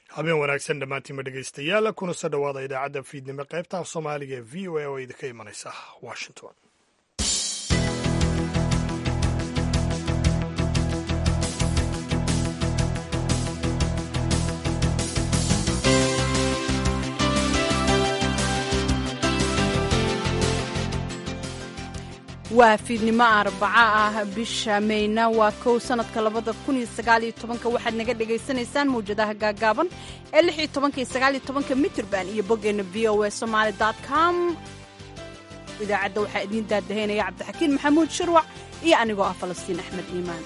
habeen wanaagsan dhammaantiinma dhegaystayaal kuna soo dhowaada idaacadda fiidnimo qaybta af soomaaliga ee v o a oo idinka imanaysa washington waa fiidnimo arbaca ah bisha mayna waa kow sanadka labada kun iyo sagaaliyo tobanka waxaad naga dhagaysanaysaan mawjadaha gaagaaban ee lix iyo tobanka iyo sagaaliyo tobanka mitrban iyo boggeena v o a somaali dot com idaacadda waxaa idiin daadahaynaya cabdixakiin maxamuud shirwac iyo anigoo ah falastiin axmed iimaan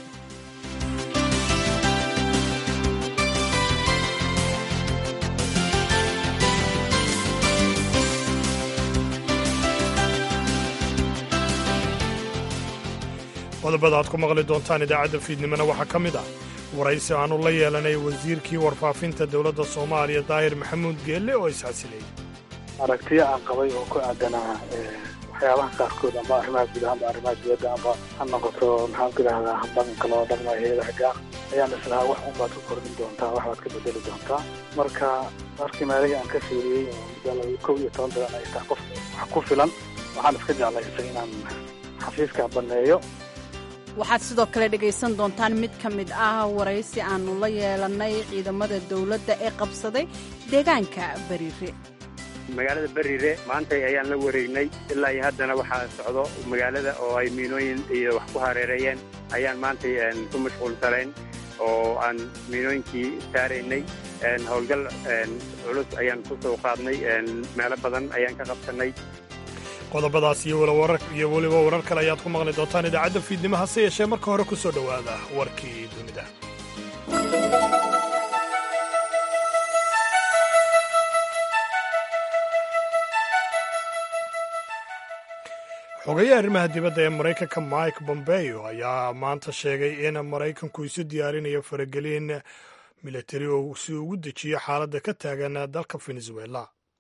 qodobada aad ku maqli doontaan idaacadda fiidnimona waxaa ka mid ah waraysi aanu la yeelanay wasiirkii warfaafinta dowladda soomaaliya daahir maxamuud geelle oo isxasilayay aragtiyo aan qabay oo ku aadanaa waxyaabaha qaarkood amba arrimaha guud ahaanba arrimaha dibadda amba ha noqoto maxaan ku idhahdaa dhaqanka loo dhaqmayo heedaha gaar ayaan islahaa wax unbaad ku kordhin doontaa wax baad ka bedeli doontaa marka markii meelihii aan ka fiiriyey oo muddo kow iyo toban bilan ay tahay qof wax ku filan waxaan iska jeclaysay inaan xafiiska banneeyo waxaad sidoo kale dhegaysan doontaan mid ka mid ah waraysi aannu la yeelannay ciidamada dowladda ee qabsaday deegaanka bariire magaalada beriire maantay ayaan la wareegnay ilaa iyo haddana waxaa socdo magaalada oo ay miinooyin iyo wax ku hareereeyeen ayaan maantay ku mashquulsanayn oo aan miinooyinkii saaraynay howlgal culus ayaan ku soo qaadnay meelo badan ayaan ka qabsannay qodobadaas iyo weliba warar kale ayaad ku maqli doontaan idaacadda fiidnimo hase yeeshee marka hore ku soo dhowaada warkii dunida xogayaha arrimaha dibadda ee maraykanka mike bombeo ayaa maanta sheegay in maraykanku isu diyaarinayo faragelin militari oo si ugu dejiyo xaaladda ka taagan dalka venezuela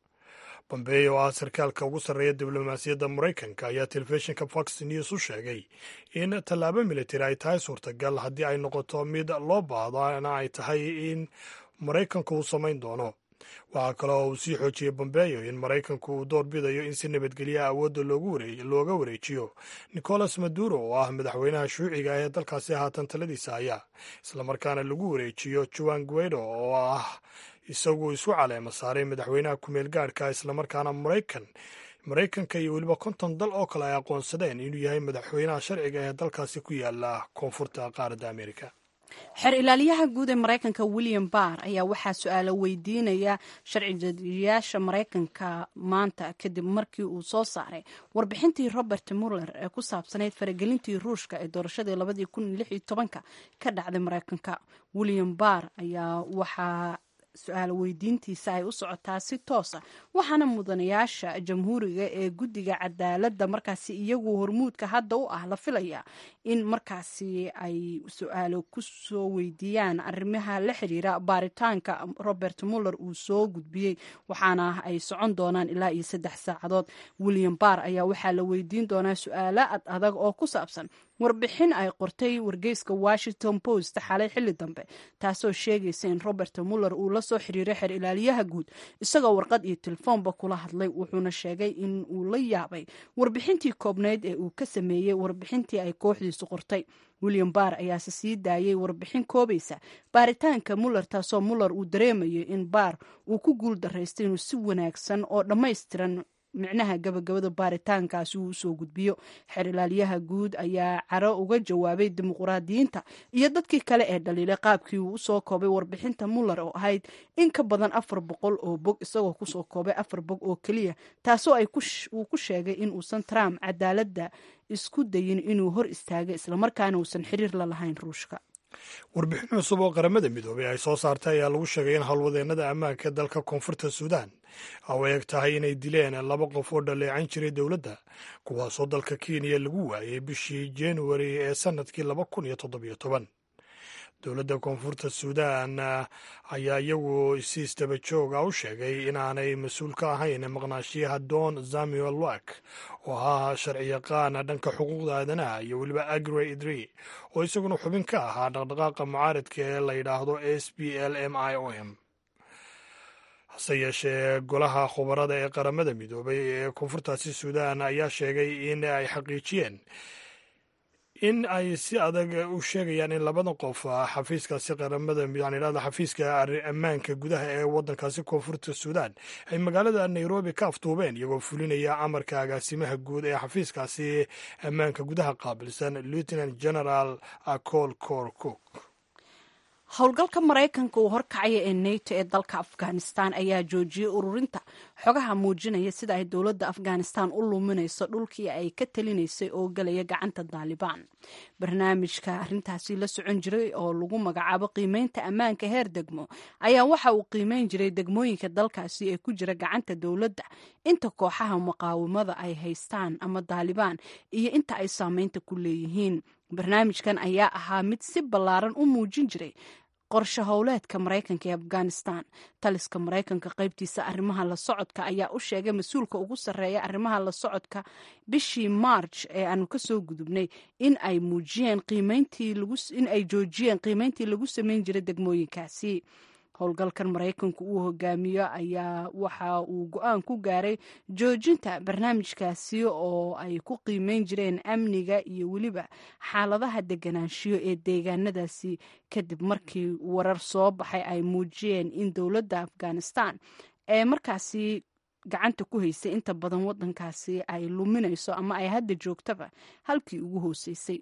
bombeo oo ah sarkaalka ugu sarreeya diblomaasiyadda maraykanka ayaa telefishinka fox news u sheegay in tallaabo militari ay tahay suurtagal haddii ay noqoto mid loo baahdoana ay tahay in maraykanku uu samayn doono waxaa kale oo uu sii xoojiyey bombeo in maraykanku uu door bidayo in si nabadgelya awoodda looga wareejiyo nicolas maduro oo ah madaxweynaha shuuciga ee dalkaasi haatan taladiisa haya islamarkaana lagu wareejiyo juan guedo oo ah isagu isu caleema saaray madaxweynaha ku-meel gaadhka islamarkaana maraykan maraykanka iyo weliba konton dal oo kale ay aqoonsadeen inuu yahay madaxweynaha sharciga ee dalkaasi ku yaala koonfurta qaaradda amerika xeer ilaaliyaha guud ee maraykanka william barr ayaa waxaa su-aalo weydiinaya sharci jadiyaasha maraykanka maanta kadib markii uu soo saaray warbixintii robert muller ee ku saabsanayd faragelintii ruushka ee doorashadii labadii kun iyo lix iyo tobanka ka dhacday maraykanka william barr ayaa waxaa su-aal weydiintiisa ay u socotaa si toosa waxaana mudanayaasha jamhuuriga ee guddiga cadaaladda markaasi iyagu hormuudka hadda u ah la filaya in markaasi ay su-aalo ku soo weydiiyaan arrimaha la xiriira baaritaanka robert muller uu soo gudbiyey waxaana ay socon doonaan ilaa iyo saddex saacadood william barr ayaa waxaa la weydiin doonaa su-aalo ad adag oo ku saabsan warbixin ay qortay wargeyska washington post xalay xilli dambe taasoo sheegaysa in robert muller uu la soo xiriiray xeer ilaaliyaha guud isagoo warqad iyo telefoonba kula hadlay wuxuuna sheegay in uu la yaabay warbixintii koobnayd ee uu ka sameeyey warbixintii ay kooxdiisu qortay william barr ayaase sii daayey warbixin koobaysa baaritaanka muller taasoo muller uu dareemayo in barr uu ku guul daraystay inuu si wanaagsan oo dhammaystiran micnaha gabagabada baaritaankaasi uu usoo gudbiyo xeer ilaaliyaha guud ayaa caro uga jawaabay dimuqraadiyiinta iyo dadkii kale ee dhaliilay qaabkii uu usoo koobay warbixinta muller oo ahayd in ka badan afar boqol oo bog isagoo kusoo koobay afar bog oo keliya taasoo uu ku sheegay in uusan trump cadaaladda isku dayin inuu hor istaagay islamarkaana uusan xiriir la lahayn ruushka warbixin cusub oo qaramada midoobay ay soo saartay ayaa lagu sheegay in howlwadeennada ammaanka dalka koonfurta suudaan oo eeg tahay inay dileen laba qof oo dhaleecan jiray dowladda kuwaasoo dalka kenya lagu waayay bishii januari ee sannadkii laba kun iyo toddobiyo toban dowladda koonfurta suudaan ayaa iyagu si istaba jooga u sheegay inaanay mas-uul ka ahayn maqnaashiyaha don samuel wak oo ahaa sharci yaqaan dhanka xuquuqda aadanaha iyo weliba agre idri oo isaguna xubin ka ahaa dhaqdhaqaaqa mucaaradka ee la yidhaahdo s b l m i o m hase yeeshee golaha khubarada ee qaramada midoobay ee koonfurtaasi suudaan ayaa sheegay in ay xaqiijiyeen in ay si adag u sheegayaan in labada qof xafiiskaasi qaramada yanidhahda xafiiska ammaanka gudaha ee waddankaasi koonfurta suudaan ay magaalada nairobi ka aftuubeen iyagoo fulinaya amarka agaasimaha guud ee xafiiskaasi ammaanka gudaha qaabilsan lieutenant general acol cor cook howlgalka maraykanka uu horkacaya ee nato ee dalka afghanistan ayaa joojiyey ururinta xogaha muujinaya sida ay dowladda afghanistan u luminayso dhulkii ay ka talinaysay oo galaya gacanta daalibaan barnaamijka arintaasi la socon jiray oo lagu magacaabo qiimeynta ammaanka heer degmo ayaa waxa uu qiimeyn jiray degmooyinka dalkaasi ee ku jira gacanta dowladda inta kooxaha muqaawamada ay haystaan ama daalibaan iyo inta ay saameynta ku leeyihiin barnaamijkan ayaa ahaa mid si ballaaran u muujin jiray qorshe howleedka maraykanka ee afghanistan taliska maraykanka qaybtiisa arrimaha la socodka ayaa u sheegay mas-uulka ugu sarreeya arrimaha la socodka bishii march ee aanu kasoo gudubnay in ay muujiyeen in ay joojiyeen qiimeyntii lagu sameyn jiray degmooyinkaasi howlgalkan maraykanku uu hogaamiyo ayaa waxa uu go-aan ku gaaray joojinta barnaamijkaasi oo ay ku qiimeyn jireen amniga iyo weliba xaaladaha deganaanshiyo ee deegaanadaasi kadib markii warar soo baxay ay muujiyeen in dowladda afghanistan ee markaasi gacanta ku haysay inta badan wadankaasi ay luminayso ama ay hadda joogtaba halkii ugu hooseysay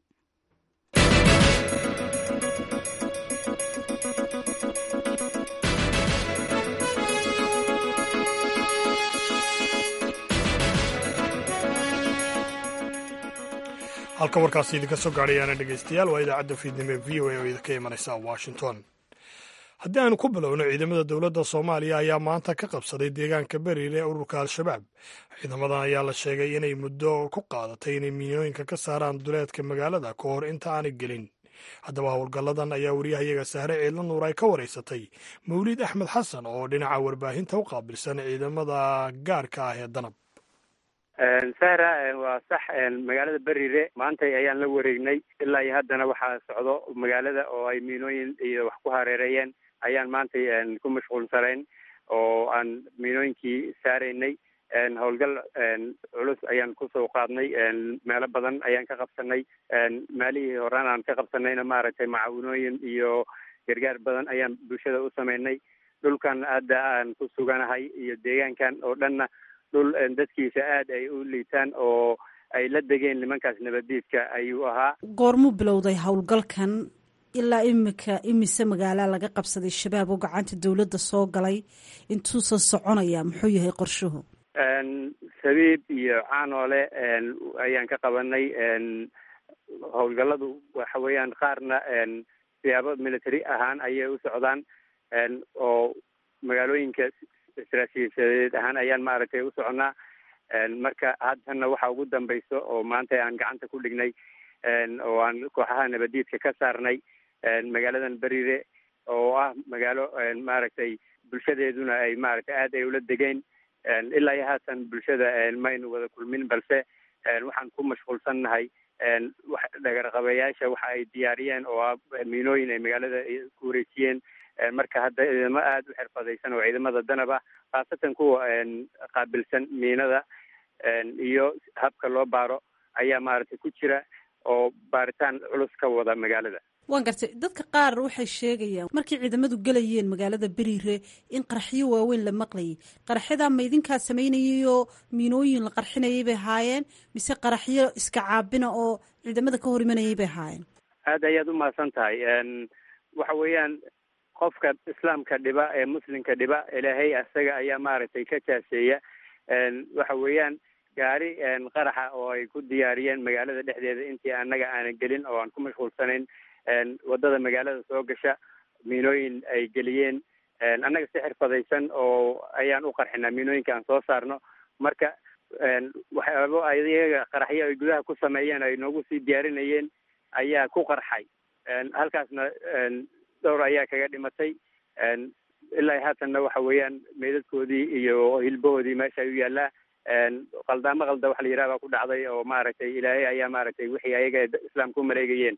halka warkaasi idinka soo gaadhayaana dhegaystayaal waa idaacadda fiidnimo v o a oo idinka imanaysa washington haddii aanu ku bilowno ciidamada dowladda soomaaliya ayaa maanta ka qabsaday deegaanka beriil ee ururka al-shabaab ciidamadan ayaa la sheegay inay muddo ku qaadatay inay miinooyinka ka saaraan duleedka magaalada ka hor inta aanay gelin haddaba howlgalladan ayaa waryahayaga sahre ciidla nuur ay ka waraysatay mawliid axmed xasan oo dhinaca warbaahinta u qaabilsan ciidamada gaarka ah ee danab sahra waa sax magaalada berire maanta ayaan la wareegnay ilaa iyo haddana waxaa socdo magaalada oo ay miinooyin iyo wax ku hareereeyeen ayaan maantay ku mashquulsanayn oo aan miinooyinkii saaraynay howlgal culus ayaan kusoo qaadnay meelo badan ayaan ka qabsanay maalihii horaan aan ka qabsanayna maaragtay macaawinooyin iyo gargaar badan ayaan bulshada u sameynay dhulkan hadda aan ku suganahay iyo deegaankan oo dhanna dhul dadkiisa aada ay u liitaan oo ay la degeen nimankaas nabadiidka ayuu ahaa goormuu bilowday howlgalkan ilaa imika imise magaala laga qabsaday shabaab oo gacanta dowladda soo galay intuusan soconaya muxuu yahay qorshuhu sabiib iyo caanoole ayaan ka qabanay howlgalladu waxa weeyaan qaarna siyaabo military ahaan ayay u socdaan oo magaalooyinka istaraatiijiyadeed ahaan ayaan maaragtay u soconaa marka haddana waxa ugu dambayso oo maanta aan gacanta ku dhignay oo aan kooxaha nabadiidka ka saarnay magaaladan berire oo ah magaalo maaragtay bulshadeeduna ay maaragtay aad ay ula degeen ilaa iyo haatan bulshada maynu wada kulmin balse waxaan ku mashquulsannahay dhagarqabeyaasha waxa ay diyaariyeen oo ah miinooyin ay magaalada ku wareejiyeen marka hadda ciidamo aada u xirfadaysan oo ciidamada danab ah khaasatan kuwa qaabilsan miinada iyo habka loo baaro ayaa maaragtay ku jira oo baaritaan culus ka wada magaalada waan gartay dadka qaar waxay sheegayaan markay ciidamadu gelayeen magaalada beriire in qaraxyo waaweyn la maqlayay qaraxyadaa ma idinkaa samaynayayoo miinooyin la qarxinayay bay haayeen mise qaraxyo iska caabina oo ciidamada ka hor imanayay bay haayeen aada ayaad u mahadsan tahay waxa weeyaan qofka islaamka dhiba ee muslimka dhiba ilaahay asaga ayaa maaragtay ka jaaseeya waxa weeyaan gaari qaraxa oo ay ku diyaariyeen magaalada dhexdeeda intii annaga aanan gelin oo aan ku mashquulsanayn wadada magaalada soo gasha miinooyin ay geliyeen annaga si xirfadaysan oo ayaan u qarxinaa miinooyinka aan soo saarno marka waxyaabo ayaga qaraxyo ay gudaha ku sameeyeen ay noogu sii diyaarinayeen ayaa ku qarxay halkaasna dhowr ayaa kaga dhimatay ilaa haatanna waxa weeyaan meydadkoodii iyo hilbahoodii meesha ayuu yaallaa qaldaamo qalda waxa la yidhaha baa ku dhacday oo maaragtay ilaahay ayaa maaragtay wixii ayaga islaamka u maleegayeen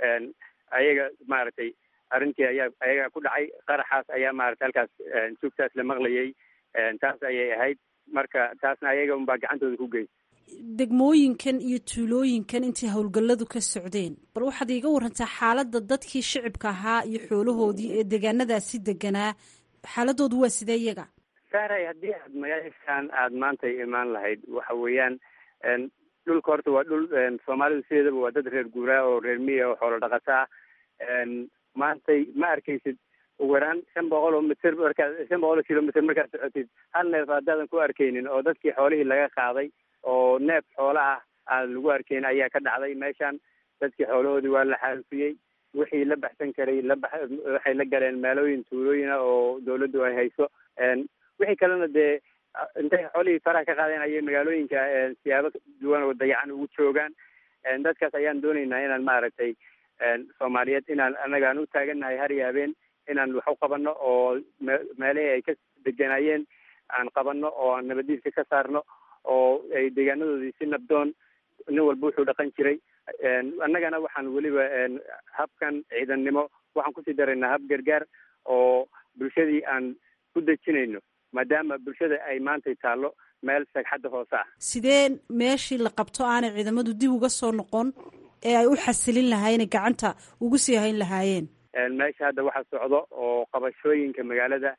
ayaga maaragtay arrintii ayaa ayaga ku dhacay qaraxaas ayaa maaragtay halkaas joogtaas la maqlayay taas ayay ahayd marka taasna ayaga unbaa gacantooda ku geysa degmooyinkan iyo tuulooyinkan intay howlgalladu ka socdeen bal waxaad iiga warantaa xaaladda dadkii shicibka ahaa iyo xoolahoodii ee deegaanadaasi deganaa xaaladoodu waa sidee iyaga saaray haddii aad magaashaan aada maantay imaan lahayd waxa weeyaan dhulka horta waa dhul soomaalidu sideedaba waa dad reer guuraa oo reer miya oo xoolo dhaqata ah maantay ma arkaysid ugu yaraan shan boqol oo mitir markaad shan boqol oo kilomitr markaad socotid hal neef haddaadan ku arkaynin oo dadkii xoolihii laga qaaday oo neef xoola ah aan lagu arkayn ayaa ka dhacday meeshan dadkii xoolahoodii waa la xaalufiyey wixii la baxsan karay la bax waxay la galeen meelooyin tuulooyina oo dawladdu ay hayso wixii kalena dee intay xoolihii faraha ka qaadeen ayay magaalooyinka siyaabo duwan oo dayacan ugu joogaan dadkaas ayaan doonaynaa inaan maaragtay soomaaliyeed inaan anagaan u taagannahay har iyo habeen inaan wax u qabanno oo meelihii ay ka deganayeen aan qabanno oo aan nabadiiska ka saarno oo ay deegaanadoodii si nabdoon nin walba wuxuu dhaqan jiray annagana waxaan weliba habkan ciidannimo waxaan kusii daraynaa hab gargaar oo bulshadii aan ku dejinayno maadaama bulshada ay maantay taallo meel sagxadda hoose ah sidee meeshii la qabto aanay ciidamadu dib uga soo noqon ee ay u xasilin lahaayeen gacanta ugu sii hayn lahaayeen meesha hadda waxa socdo oo qabashooyinka magaalada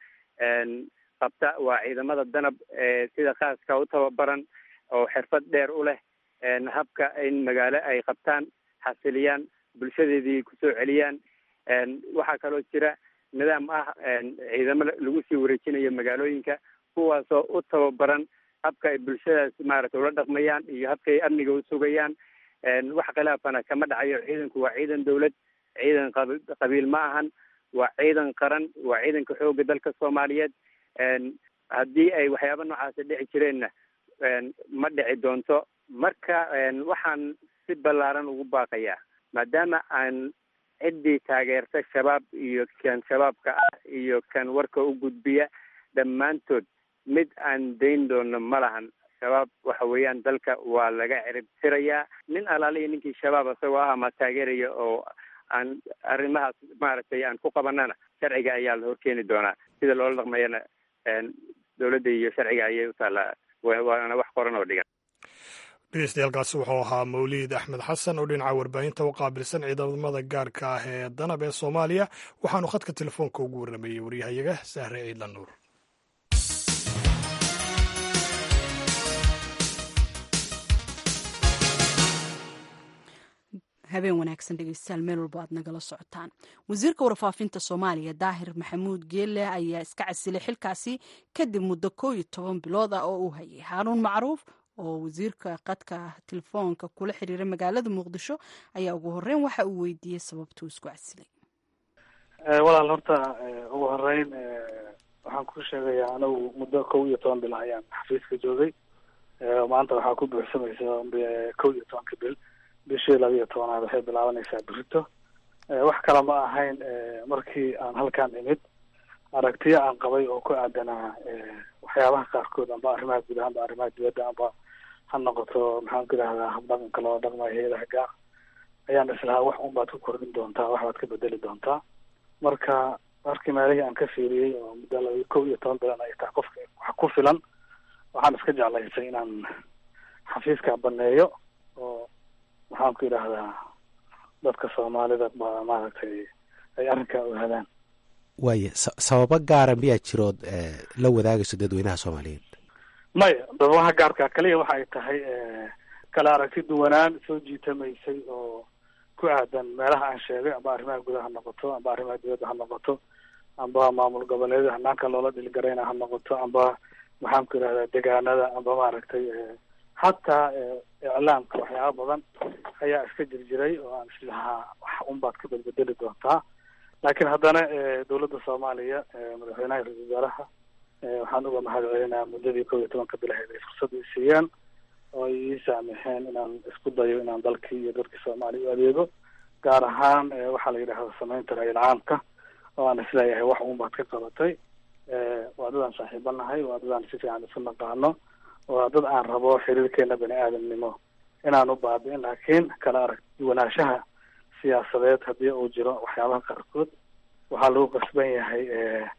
qabta waa ciidamada danab ee sida khaaska u tababaran oo xirfad dheer u leh habka in magaalo ay qabtaan xasiliyaan bulshadeedii kusoo celiyaan waxaa kaloo jira nidaam ah ciidamo lagu sii wareejinayo magaalooyinka kuwaasoo u tababaran habka ay bulshadaas maaragtay ula dhaqmayaan iyo habka ay amniga u sugayaan wax khilaafana kama dhacayo ciidanku waa ciidan dawlad ciidan qabiil ma ahan waa ciidan qaran waa ciidanka xoogga dalka soomaaliyeed haddii ay waxyaaba noocaasi dhici jireenna ma dhici doonto marka waxaan si ballaaran ugu baaqayaa maadaama aan ciddii taageerta shabaab iyo kan shabaabka ah iyo kan warka u gudbiya dhammaantood mid aan dayn doono ma lahan shabaab waxa weeyaan dalka waa laga cirib tirayaa nin alaaliya ninkii shabaab isagoo ah ama taageeraya oo aan arrimahaas maaragtay aan ku qabanana sharciga ayaa la horkeeni doonaa sida loola dhaqmayana dawladda iyo sharciga ayay u taallaa waana wax qoran oo dhigan dhegeystayaaalkaasi wuxuu ahaa mawliid axmed xasan oo dhinaca warbaahinta u qaabilsan ciidamada gaarka ah ee danab ee soomaaliya waxaanu khadka telefoonka ugu warrameeyey waryahayaga sahre ciidlan nuur habeen wanaagsan dhegeystayaal meel walbo aad nagala socotaan wasiirka warfaafinta soomaaliya daahir maxamuud geelle ayaa iska casilay xilkaasi kadib muddo koo iyo toban bilood ah oo uu hayay haaruun macruuf oo wasiirka qadka telefoonka kula xiriiray magaalada muqdisho ayaa ugu horeyn waxa uu weydiiyey sababtuu isku casilay walaal horta ugu horeyn waxaan ku sheegayaa anigu muddo kow iyo toban bil ayaan xafiiska joogay maanta waxaa ku buuxsamaysa kow iyo tobanka bil bishii laba iyo tobanaad waxay bilaabanaysaa birito wax kale ma ahayn markii aan halkaan imid aragtiyo aan qabay oo ku aadanaa waxyaabaha qaarkood amba arrimaha guud ahaanba arrimaha dibadda amba ha noqoto maxaan ku idhahdaa habdhaqanka loo dhaqmayo hay-adaha gaar ayaan islahaa wax un baad ku kordhin doontaa wax baad ka bedeli doontaa marka markii meelihii aan ka fiiriyey oo muddo laba kow iyo toban bilan ay tahay qofka wax ku filan waxaan iska jeclaysay inaan xafiiska baneeyo oo maxaan ku idhaahdaa dadka soomaalida ba maaragtay ay arrinkaa ogaadaan waaya sababo gaara miyaa jirood la wadaagayso dadweynaha soomaaliyeed maya sababaha gaarka kaliya waxa ay tahay kala aragti duwanaan soo jiitamaysay oo ku aadan meelaha aan sheegay amba arrimaha gudaha ha noqoto amba arrimaha dibadda ha noqoto amba maamul goboleedyada hanaanka loola dhilgarayna ha noqoto amba maxaan ku idhahdaa degaanada amba maaragtay hataa iclaamka waxyaaba badan ayaa iska jirjiray oo aan islahaa wax unbaad ka bedbedeli doontaa laakiin haddana dawladda soomaaliya madaxweynaha ra-isul wasaaraha waxaan uga mahad celinayaa muddadii kow iyo tobanka bilaheed ay fursad i siiyeen oo ay ii saamixeen inaan isku dayo inaan dalkii iyo dadkii soomaaliya u adeego gaar ahaan waxaa la yidhahda samaynta ra-iil caamka oo aan isleeyahay wax unbaad ka qabatay waa dad aan saaxiibo nahay waa dad aan si fiican isu naqaano waa dad aan rabo xiriirkeena bani aadamnimo inaan u baabi'in laakiin kala arag duwanaanshaha siyaasadeed haddii uu jiro waxyaabaha qaarkood waxaa lagu qasban yahay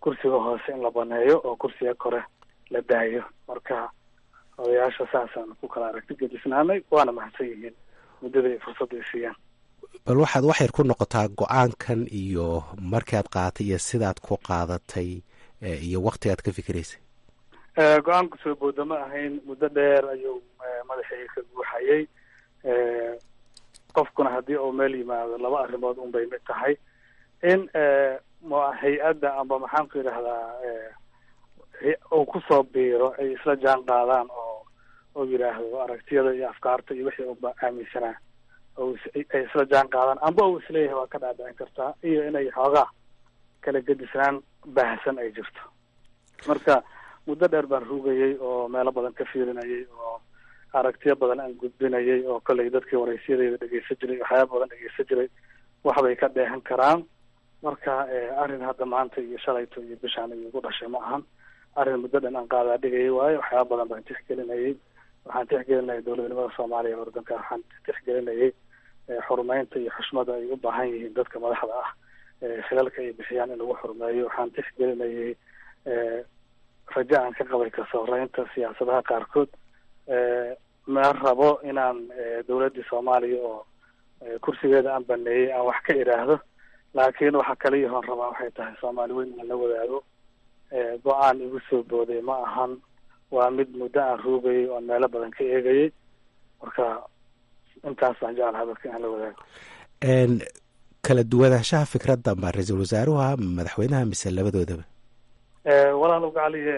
kursiga hoose in la baneeyo oo kursiga kore la daayo marka odayaasha saasaan ku kala aragti gedisnaanay waana mahadsan yihiin muddada ay fursadda ay siiyaan bal waxaad wax yar ku noqotaa go-aankan iyo markaad qaadatay iyo sidaad ku qaadatay iyo waktigaad ka fikiraysay go-aanku soo booda ma ahayn muddo dheer ayuu madaxii ka guuxayay qofkuna haddii uu meel yimaado laba arrimood un bay mid tahay in hay-adda amba maxaan ku yidhahdaa uu kusoo biiro ay isla jaan qaadaan oo oo yidhaahdo aragtiyada iyo afkaarta iyo wixii uba aaminsanaa ay isla jaan qaadaan amba uu isleeyahay waa ka dhaadhicin kartaa iyo inay xoogaa kala gedisnaan baahsan ay jirto marka muddo dheer baan rugayay oo meelo badan ka fiirinayay oo aragtiyo badan aan gudbinayay oo kollay dadkii waraysyadeyda dhegeysan jiray waxyaaba badan dhegeysan jiray waxbay ka dheehan karaan marka arrin hadda maanta iyo shalayto iyo bishaan iyo igu dhashay ma ahan arrin muddo dhan aan qaadaa dhigayay waayo waxyaaba badan baan tixgelinayay waxaan tixgelinayay dowladnimada soomaaliya ordanka waxaan tixgelinayay xurumeynta iyo xushmada ay u baahan yihiin dadka madaxda ah xilalka ay bixiyaan in lagu xurmeeyo waxaan tixgelinayay rajo aan ka qabay kasooreynta siyaasadaha qaarkood ma rabo inaan dowladdii soomaaliya oo kursigeeda aan baneeyey aan wax ka idhaahdo laakiin waxa kaliyahoon rabaa waxay tahay soomaali weyn aan la wadaago go-aan igu soo booday ma ahan waa mid muddo aan ruugayay oon meelo badan ka eegayay marka intaas baan jeclaha dadka inaan la wadaago kala duwanaanshaha fikradda ma ra-iisul wasaaruha madaxweynaha mise labadoodaba walaal ugacaliye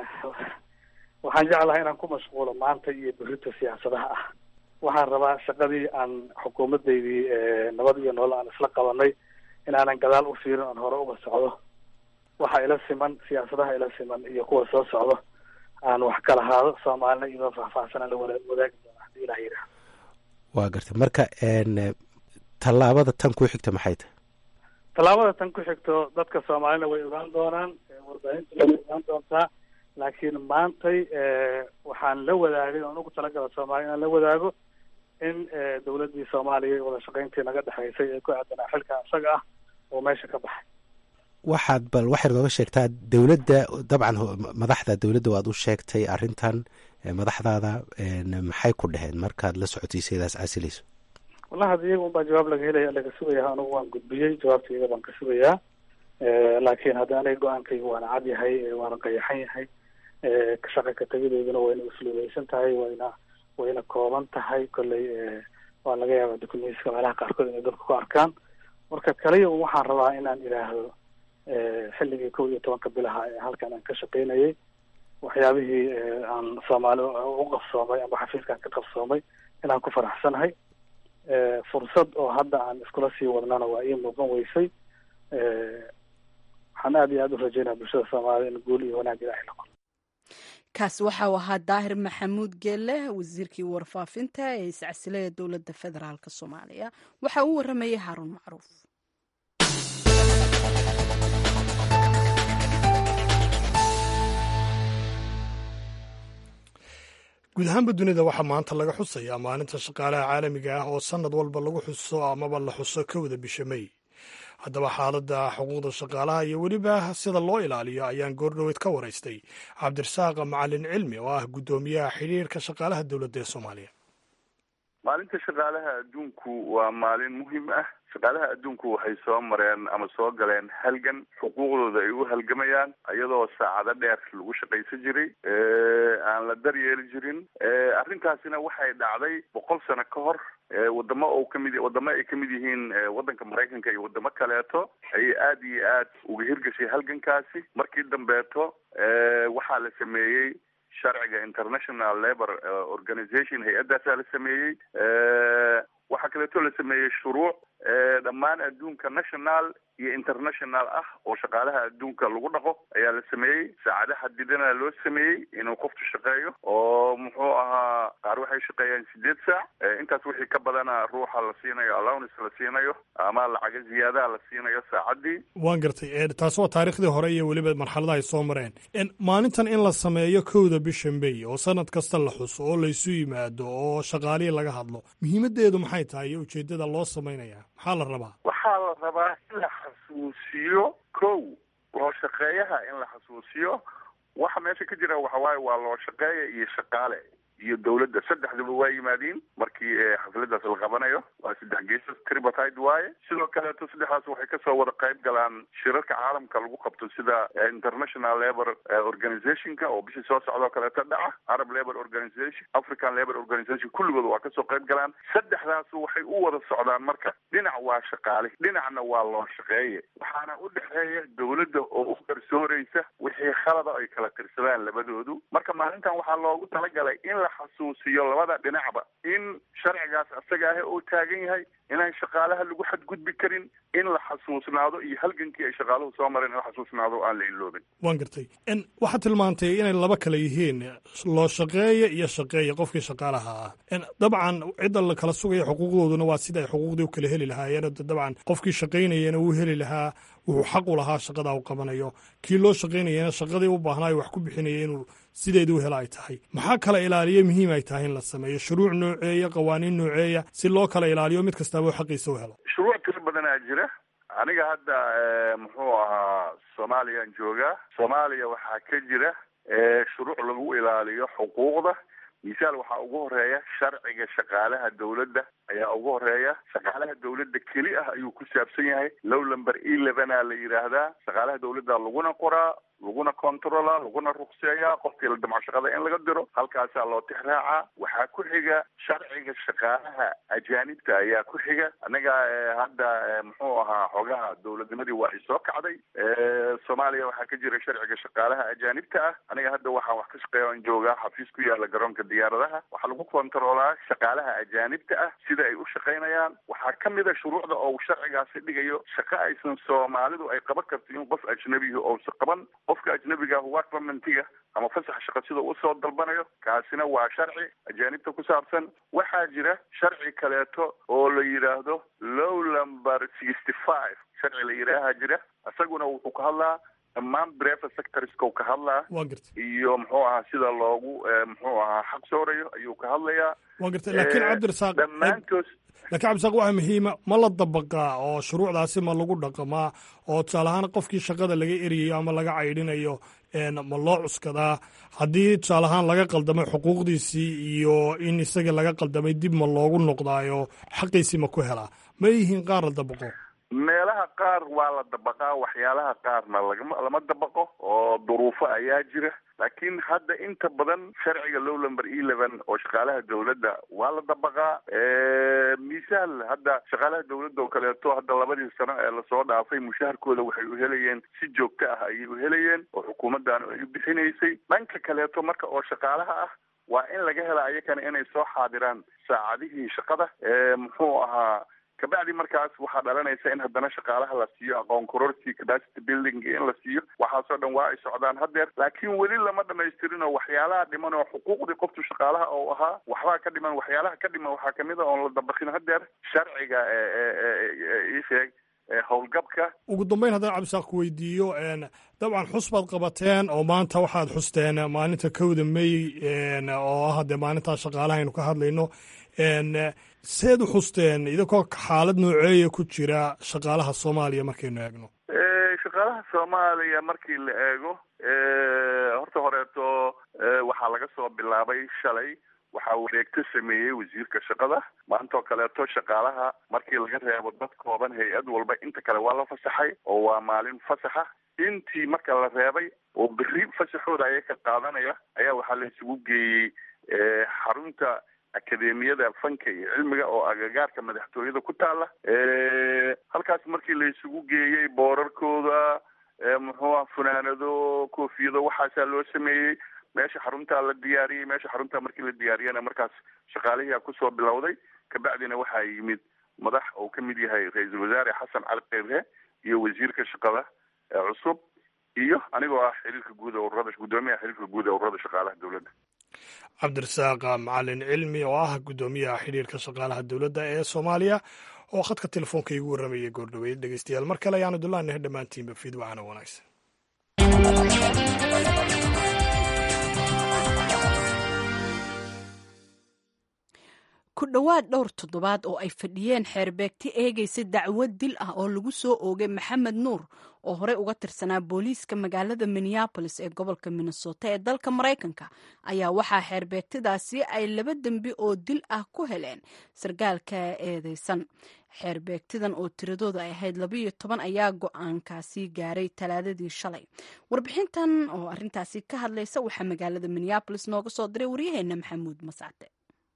waxaan jeclahay inaan ku mashquulo maanta iyo berrita siyaasadaha ah waxaan rabaa shaqadii aan xukuumadeydii nabad iyo nolol aan isla qabanay inaanan gadaal u fiirin oon hore uga socdo waxa ila siman siyaasadaha ila siman iyo kuwa soo socdo aan wax ka lahaado soomaalina iyadoo faahfaahsan aan la wada wadaagi doona hadii ilah yidhaah waa gartay marka tallaabada tan ku xigta maxay tahay tallaabada tan ku xigto dadka soomaalina way ogaan doonaan warbaahinta way ogaan doontaa laakiin maantay waxaan la wadaagay oon ugu talagala soomaaliya inaan la wadaago in dowladdii soomaaliya wada shaqayntii naga dhexaysay ee ku aadanaa xilka isaga ah oo meesha ka baxay waxaad bal waxaad nooga sheegtaa dowladda dabcan madaxda dowladda waad u sheegtay arrintan madaxdaada maxay ku dheheen markaad la socotiisaydaas casilayso wallahi hadda iyaga un baa jawaab laga helaya laga sugayaa anugu waan gudbiyey jawaabta iyaga baan ka sugayaa laakiin hadda aniga go-aankayga waana cad yahay waana qayaxan yahay shaqa ka tegideeduna wayna usluubeysan tahay wayna wayna kooban tahay kolley waa laga yaabaa dukumentiska meelaha qaarkood inay dadku ku arkaan marka kaliya un waxaan rabaa inaan idhaahdo xilligii kow iyo tobanka bilaha ee halkan aan ka shaqaynayay waxyaabihii aan soomaali u qabsoomay amba xafiiskaan ka qabsoomay inaan ku faraxsanahay fursad oo hadda aan iskula sii wadnana waa ii muuqan weysay waxaan aada iyo aada u rajeynaya bulshada soomaalida in guul iyo wanaag ilaahay la qoro kaasi waxa uu ahaa daahir maxamuud geelle wasiirkii warfaafinta ee iscasilada dowladda federaalk soomaaliya waxa uu waramayay haaruun macruuf guud ahaanba dunida waxaa maanta laga xusayaa maalinta shaqaalaha caalamiga ah oo sannad walba lagu xuso amaba la xuso kowda bisha mey haddaba xaaladda xuquuqda shaqaalaha iyo weliba sida loo ilaaliyo ayaan goordhoweyd ka waraystay cabdirasaaq macalin cilmi oo ah guddoomiyaha xidhiirka shaqaalaha dowladda ee soomaaliya maalinta shaqaalaha adduunku waa maalin muhiim ah shaqaalaha adduunku waxay soo mareen ama soo galeen halgan xuquuqdooda ay u halgamayaan iyadoo saacado dheer lagu shaqaysan jiray aan la daryeeli jirin arrintaasina waxay dhacday boqol sano ka hor wadamo oo kamid wadamo ay kamid yihiin waddanka maraykanka iyo wadamo kaleeto ayay aada iyo aad uga hirgashay halgankaasi markii dambeeto waxaa la sameeyey sharciga international labor organization hay-addaasaa la sameeyey waxaa kaleeto la sameeyey shuruuc dhammaan adduunka national iyo international ah oo shaqaalaha adduunka lagu dhaqo ayaa la sameeyey saacado xadidana loo sameeyey inuu qoftu shaqeeyo oo muxuu ahaa qaar waxay shaqeeyaan sideed saac intaas wixii ka badana ruuxa la siinayo allowance la siinayo ama lacaga ziyaadaha la siinayo saacadii waan gartay taasi waa taariikhdii hore iyo weliba marxaladaha ay soo mareen maalintan in la sameeyo kowda bisha may oo sanad kasta la xuso oo laysu yimaado oo shaqaalihii laga hadlo muhiimadeedu maxay tahay iyo ujeedada loo samaynaya maxaa la rabaa waxaa la rabaa in la xasuusiyo kow loo shaqeeyaha in la xasuusiyo waxa meesha ka jira waxa waaye waa loo shaqeeya iyo shaqaale iyo dawladda saddexduba waa yimaadiin markii xafladaas la qabanayo waa saddex geesas tripartite waaye sidoo kaleeto saddexdaas waxay kasoo wada qayb galaan shirarka caalamka lagu qabto sida international labor organizationka oo bishii soo socdoo kaleeto dhaca arab labor organization african labor organization kulligood waa kasoo qayb galaan saddexdaas waxay u wada socdaan marka dhinac waa shaqaale dhinacna waa loo shaqeeye waxaana u dhexeeya dawladda oo u qarsooreysa wixii khalada ay kala tirsadaan labadoodu marka maalintan waxaa loogu talagalay in la xasuusiyo labada dhinacba in sharcigaas asaga ah uu taagan yahay inaan shaqaalaha lagu xadgudbi karin in la xasuusnaado iyo halgankii ay shaqaaluhu soo mareen in la xasuusnaado aan la iloobin waan gartay waxaad tilmaantay inay laba kale yihiin loo shaqeeya iyo shaqeeya qofkii shaqaalaha ah dabcan cidda la kala sugaya xuquuqdooduna waa sida ay xuquuqdii u kala heli lahaayeen dabcan qofkii shaqaynayana wuu heli lahaa wuxuu xaq u lahaa shaqada u qabanayo kii loo shaqaynayana shaqadii u baahnaayo wax ku bixinaya inuu sideeda u hela ay tahay maxaa kala ilaaliya muhiim ay tahay in la sameeyo shuruuc nooceeya qawaaniin nooceeya si loo kala ilaaliyo mid kastaaba xaqiisa u helo shuruuc tiro badanaa jira aniga hadda muxuu ahaa soomaaliyaan joogaa soomaaliya waxaa ka jira shuruuc lagu ilaaliyo xuquuqda misaal waxaa ugu horeeya sharciga shaqaalaha dawladda ayaa ugu horeeya shaqaalaha dawladda keli ah ayuu ku saabsan yahay low number elevena la yidhaahdaa shaqaalaha dawladda laguna qoraa laguna controla laguna ruqseeyaa qofkii la damco shaqada in laga diro halkaasaa loo tixraacaa waxaa ku xiga sharciga shaqaalaha ajaanibta ayaa ku xiga anaga hadda muxuu ahaa xogaha dawladnimadii waa ay soo kacday soomaaliya waxaa ka jira sharciga shaqaalaha ajaanibta ah aniga hadda waxaan wax ka shaqeeya on joogaa xafiis ku yaala garoonka diyaaradaha waxaa lagu kontroolaa shaqaalaha ajaanibta ah sida ay u shaqaynayaan waxaa ka mid a shuruucda oo sharcigaasi dhigayo shaqo aysan soomaalidu ay qaban karto in qof ajnabihi ousa qaban qofka ajnabiga workmentiga ama fasax shaqo sida usoo dalbanayo kaasina waa sharci ajaanibta ku saabsan waxaa jira sharci kaleeto oo la yidhaahdo low number sixty five sharci la yidhaaha jira isaguna wuxuu ka hadlaa dhammaan brefa sectorska ka hadlaa iyo muxuu ahaa sida loogu muxuu ahaa xaq soorayo ayuu ka hadlayaa wa gartay lakiin cabdirasaaq dhammaantood lakiin cabdirasaaq waxaa muhiima ma la dabaqaa oo shuruucdaasi ma lagu dhaqamaa oo tusaale ahaan qofkii shaqada laga eriyayo ama laga caydhinayo ma loo cuskadaa haddii tusaale ahaan laga qaldamay xuquuqdiisii iyo in isaga laga qaldamay dib ma loogu noqdaayo xaqiisii ma ku helaa ma yihiin qaar la dabaqo meelaha qaar waa la dabaqaa waxyaalaha qaarna lagama lama dabaqo oo duruufo ayaa jira laakiin hadda inta badan sharciga low number eleven oo shaqaalaha dawladda waa la dabaqaa misaal hadda shaqaalaha dawladda oo kaleeto hadda labadii sano ee lasoo dhaafay mushaharkooda waxay u helayeen si joogto ah ayay u helayeen oo xukuumaddaanu ay u bixinaysay dhanka kaleeto marka oo shaqaalaha ah waa in laga hela ayakana inay soo xaadiraan saacadihii shaqada muxuu ahaa kabacdi markaas waxaa dhalanaysa in haddana shaqaalaha la siiyo aqoon kororsi capacity building in la siiyo waxaasoo dhan waa ay socdaan haddeer laakiin weli lama dhamaystirin oo waxyaalaha dhiman oo xuquuqdii qoftu shaqaalaha oo ahaa waxbaa ka dhiman waxyaalaha ka dhiman waxaa kamid a oon la dabaqin haddeer sharciga isheeg howlgabka ugu dambeyn haddaan cabdisaaq ku weydiiyo dabcan xus baad qabateen oo maanta waxaad xusteen maalinta kowda may oo ah dee maalintaa shaqaalaha aynu ka hadlayno seed u xusteen idinkoo xaalad nooceeya ku jira shaqaalaha soomaaliya markaynu eegno shaqaalaha soomaaliya markii la eego horta horeeto waxaa laga soo bilaabay shalay waxaa wareegto sameeyey wasiirka shaqada maantoo kaleeto shaqaalaha markii laga reebo dad kooban hay-ad walba inta kale waa la fasaxay oo waa maalin fasaxa intii marka la reebay oo berri fasaxooda aya ka qaadanaya ayaa waxaa la isugu geeyey xarunta akademiyada fanka iyo cilmiga oo agagaarka madaxtooyada ku taala halkaas markii la isugu geeyey boorarkooda muxuuha funaanado koofiyado waxaasaa loo sameeyey meesha xaruntaa la diyaariyey meesha xaruntaa markii la diyaariyana markaas shaqaalihii kusoo bilowday kabacdina waxaa yimid madax uu ka mid yahay ra-iisul wasaare xasan cali keyrhe iyo wasiirka shaqada cusub iyo anigoo ah xiriirka guud ee ururada guddoomiyaha xiriirka guud ee ururada shaqaalaha dowladda cabdirasaaq macalin cilmi oo ah guddoomiyaha xidhiirka shaqaalaha dowladda ee soomaaliya oo khadka telefoonka igu warramayay goordhoweyd dhegeystayaal mar kale ayaanu dullaanahay dhammaantiinba fiidwacana wanaagsan ku dhowaad dhowr toddobaad oo ay fadhiyeen xeerbeegti eegaysa dacwad dil ah oo lagu soo oogay maxamed nuur oo horey uga tirsanaa booliiska magaalada minneabolis ee gobolka minnesota ee dalka maraykanka ayaa waxaa xeerbeegtidaasi ay laba dembi oo dil ah ku heleen sarkaalka eedeysan xeerbeegtidan oo tiradooda ay ahayd labayo toban ayaa go-aankaasi gaaray talaadadii shalay warbixintan oo arintaasi ka hadlaysa waxaa magaalada minneabolis nooga soo diray waryaheena maxamuud mascade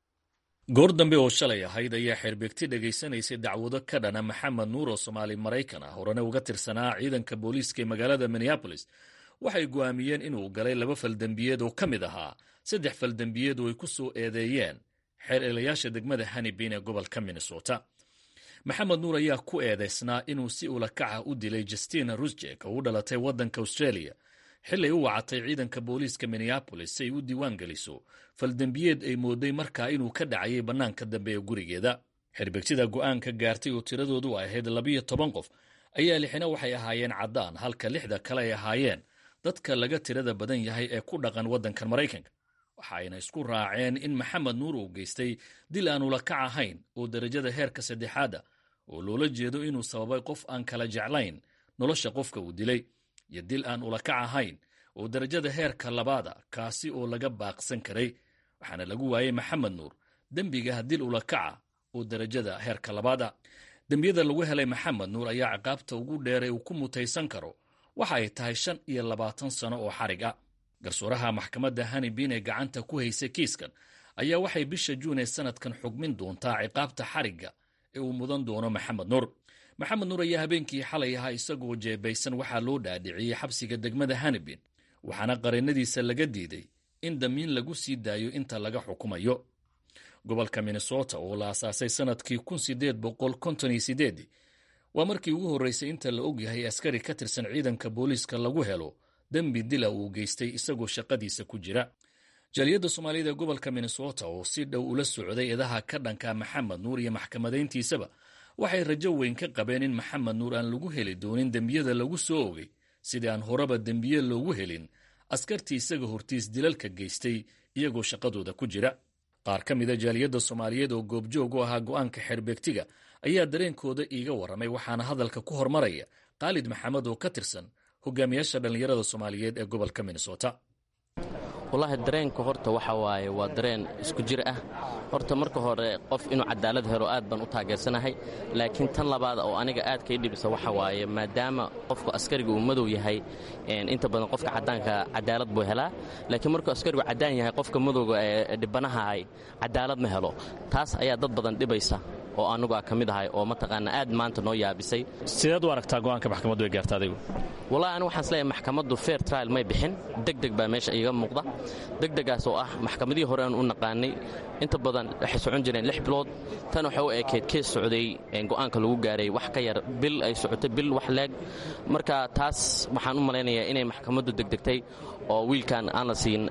goor dambe oo shalay ahayd ayaa xeerbeegti dhegaysanaysay dacwado ka dhana maxamed nuur oo soomaali maraykan ah horena uga tirsanaa ciidanka booliiska ee magaalada minneabolis waxay go'aamiyeen inuu galay laba faldembiyeed oo ka mid ahaa saddex faldembiyeed oo ay ku soo eedeeyeen xeer eelayaasha degmada hanibin ee gobolka minnesota maxamed nuur ayaa ku eedaysnaa inuu si ulakaca u dilay justina rusjek oo u dhalatay waddanka australia xilay u wacatay ciidanka booliiska minneabolis si ay u diiwaan geliso faldembiyeed ay mooday markaa inuu ka dhacayay bannaanka dambe ee gurigeeda xerbegtida go'aanka gaartay oo tiradoodu ahayd labiyo toban qof ayaa lixina waxay ahaayeen caddaan halka lixda kale ay ahaayeen dadka laga tirada badan yahay ee ku dhaqan waddankan maraykanka waxa ayna isku raaceen in maxamed nuur uu geystay dil aan ulakac ahayn oo derajada heerka saddexaada oo loola jeedo inuu sababay qof aan kala jeclayn nolosha qofka uu dilay iyo dil aan ulakac ahayn oo derajada heerka labaada kaasi oo laga baaqsan karay waxaana lagu waayey maxamed nuur dembiga dil ulakaca oo derajada heerka labaada dembiyada lagu helay maxamed nuur ayaa ciqaabta ugu dheeray uu ku mutaysan karo waxa ay tahay shan iyo labaatan sano oo xarig ah garsooraha maxkamadda hanibin ee gacanta ku haysay kiiskan ayaa waxay bisha juun ee sanadkan xugmin doontaa ciqaabta xarigga ee uu mudan doono maxamed nuur maxamed nuur ayaa habeenkii xalay ahaa isagoo jeebaysan waxaa loo dhaadhiciyey xabsiga degmada hanibin waxaana qareennadiisa laga diiday in damiin lagu sii daayo inta laga xukumayo gobolka minnesota oo la asaasay sanadkii kun sideed boqol konton iyo sideedii waa markii ugu horreysay inta la ogyahay askari ka tirsan ciidanka booliiska lagu helo dembi dila uu geystay isagoo shaqadiisa ku jira jaaliyadda soomaaliyada ee gobolka minnesota oo si dhow ula socday eedaha ka dhanka maxamed nuur iyo maxkamadayntiisaba waxay rajo weyn ka qabeen in maxamed nuur aan lagu heli doonin dembiyada lagu soo ogay sidii aan horeba dembiye loogu helin askartii isaga hortiis dilalka geystay iyagoo shaqadooda ku jira qaar ka mida jaaliyadda soomaaliyeed oo goobjoog u ahaa go'aanka xeerbeegtiga ayaa dareenkooda iiga warramay waxaana hadalka ku hormaraya khaalid maxamed oo ka tirsan hogaamiyaasha dhallinyarada soomaaliyeed ee gobolka minnesota wallaahi dareenka horta waxa waaye waa dareen isku jir ah horta marka hore qof inuu cadaalad helo aad baan u taageersanahay laakiin tan labaad oo aniga aad kay dhibisa waxa waaye maadaama qofku askariga uu madow yahay inta badan qofka caddaanka cadaalad buu helaa laakiin markuu askarigu caddaan yahay qofka madowga ee dhibanahahay cadaalad ma helo taas ayaa dad badan dhibaysa oo anigu a ka mid ahay oo mataqaana aad maanta noo yaabisay sideed u aragtaa go'aanka maxkamaddu ay gaarta adigu wallahi anigu waxaan isleeyahay maxkamaddu fair trial may bixin degdeg baa meesha iiga muuqda degdegaas oo ah maxkamadihii hore aan u naqaanay inta badan waxay socon jireen lix bilood tan waxay u ekeed kees socday go'aanka lagu gaaray wax ka yar bil ay socotay bil wax leeg marka taas waxaan u malaynayaa inay maxkamaddu degdegtay oo wiilkan aan la siin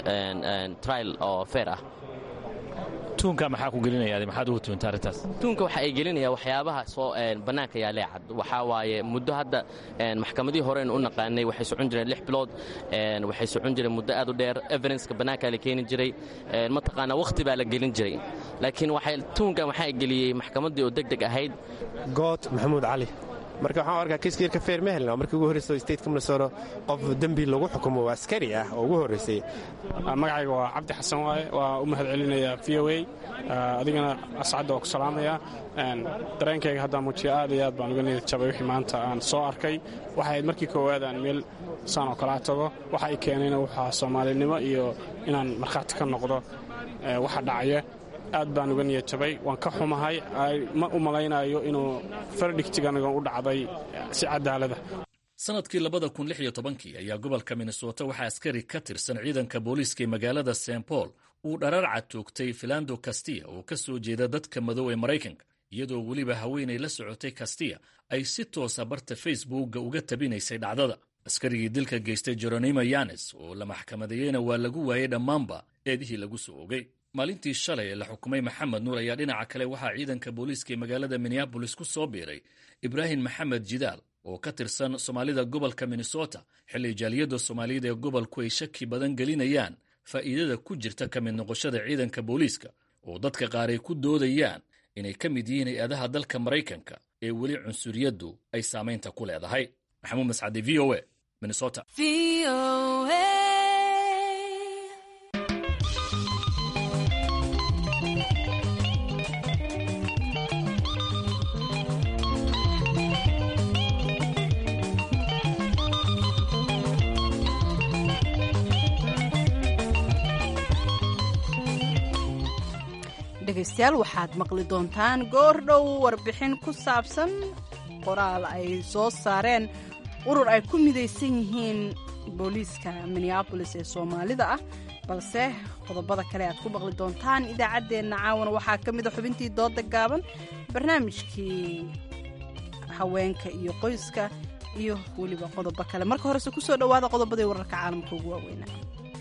trial oo fair ah tuunka maxaa ku gelinaya maxaad ugu tuunta arrintaas tuunka waxa ay gelinaya waxyaabaha soo bannaanka yaalee cad waxaa waaye muddo hadda maxkamadihii horeen u naqaanay waxay socon jireen lix bilood waxay socon jireen muddo aad u dheer evidenska bannaankaa la keeni jiray mataqaanaa wakhti baa la gelin jiray laakiin waxay tuunkan waxaa geliyey maxkamaddii oo deg deg ahayd good maxamuud cali marka waxaan arkaa kiiska yarka feer ma helna markii ugu horreysa oo stateka minnesota qof dembi lagu xukumo waa askari ah oo ugu horreysay magacayga waa cabdi xasan waaye waa u mahad celinaya v o a adigana ascadda waa ku salaamaya dareenkayga haddaan muujiyo aad iyo aad baan uga niyad jabay wixii maanta aan soo arkay waxay ahayd markii koowaad aan meel saan oo kalaa tago waxa ay keenayna wuxuu soomaalinimo iyo inaan markhaati ka noqdo waxa dhacaya aad baan uga niyad jabay waan ka xumahay ma u malaynayo inuu fardhigtiganaga u dhacday si cadaalada sanadkii labada kun lix iyo tobankii ayaa gobolka minnesota waxaa askari ka tirsan ciidanka booliiska ee magaalada st paul uu dharaarca toogtay filando kastiya oo ka soo jeeda dadka madow ee maraykanka iyadoo weliba haweenay la socotay kastiya ay si toosa barta facebookga uga tabinaysay dhacdada askarigii dilka geystay jeronimo yanes oo la maxkamadeeyeyna waa lagu waayey dhammaanba eedihii lagu soo ogay maalintii shalay ee la xukumay maxamed nuur ayaa dhinaca kale waxaa ciidanka booliiska ee magaalada minneabolis ku soo biiray ibraahim maxamed jidaal oo ka tirsan soomaalida gobolka minnesota xilli jaaliyadda soomaaliyada ee gobolku ay shaki badan gelinayaan faa'iidada ku jirta ka mid noqoshada ciidanka booliiska oo dadka qaar ay ku doodayaan inay ka mid yihiin hay-adaha dalka maraykanka ee weli cunsuriyaddu ay saamaynta ku leedahay maxamuud mascade v o a minnesota dhegaystayaal waxaad maqli doontaan goor dhow warbixin ku saabsan qoraal ay soo saareen urur ay ku midaysan yihiin booliiska minneabolis ee soomaalida ah balse qodobada kale aad ku maqli doontaan idaacaddeenna caawana waxaa ka mida xubintii dooda gaaban barnaamijkii haweenka iyo qoyska iyo weliba qodobo kale marka horese kusoo dhowaada qodobadii wararka caalamka ugu waaweynaa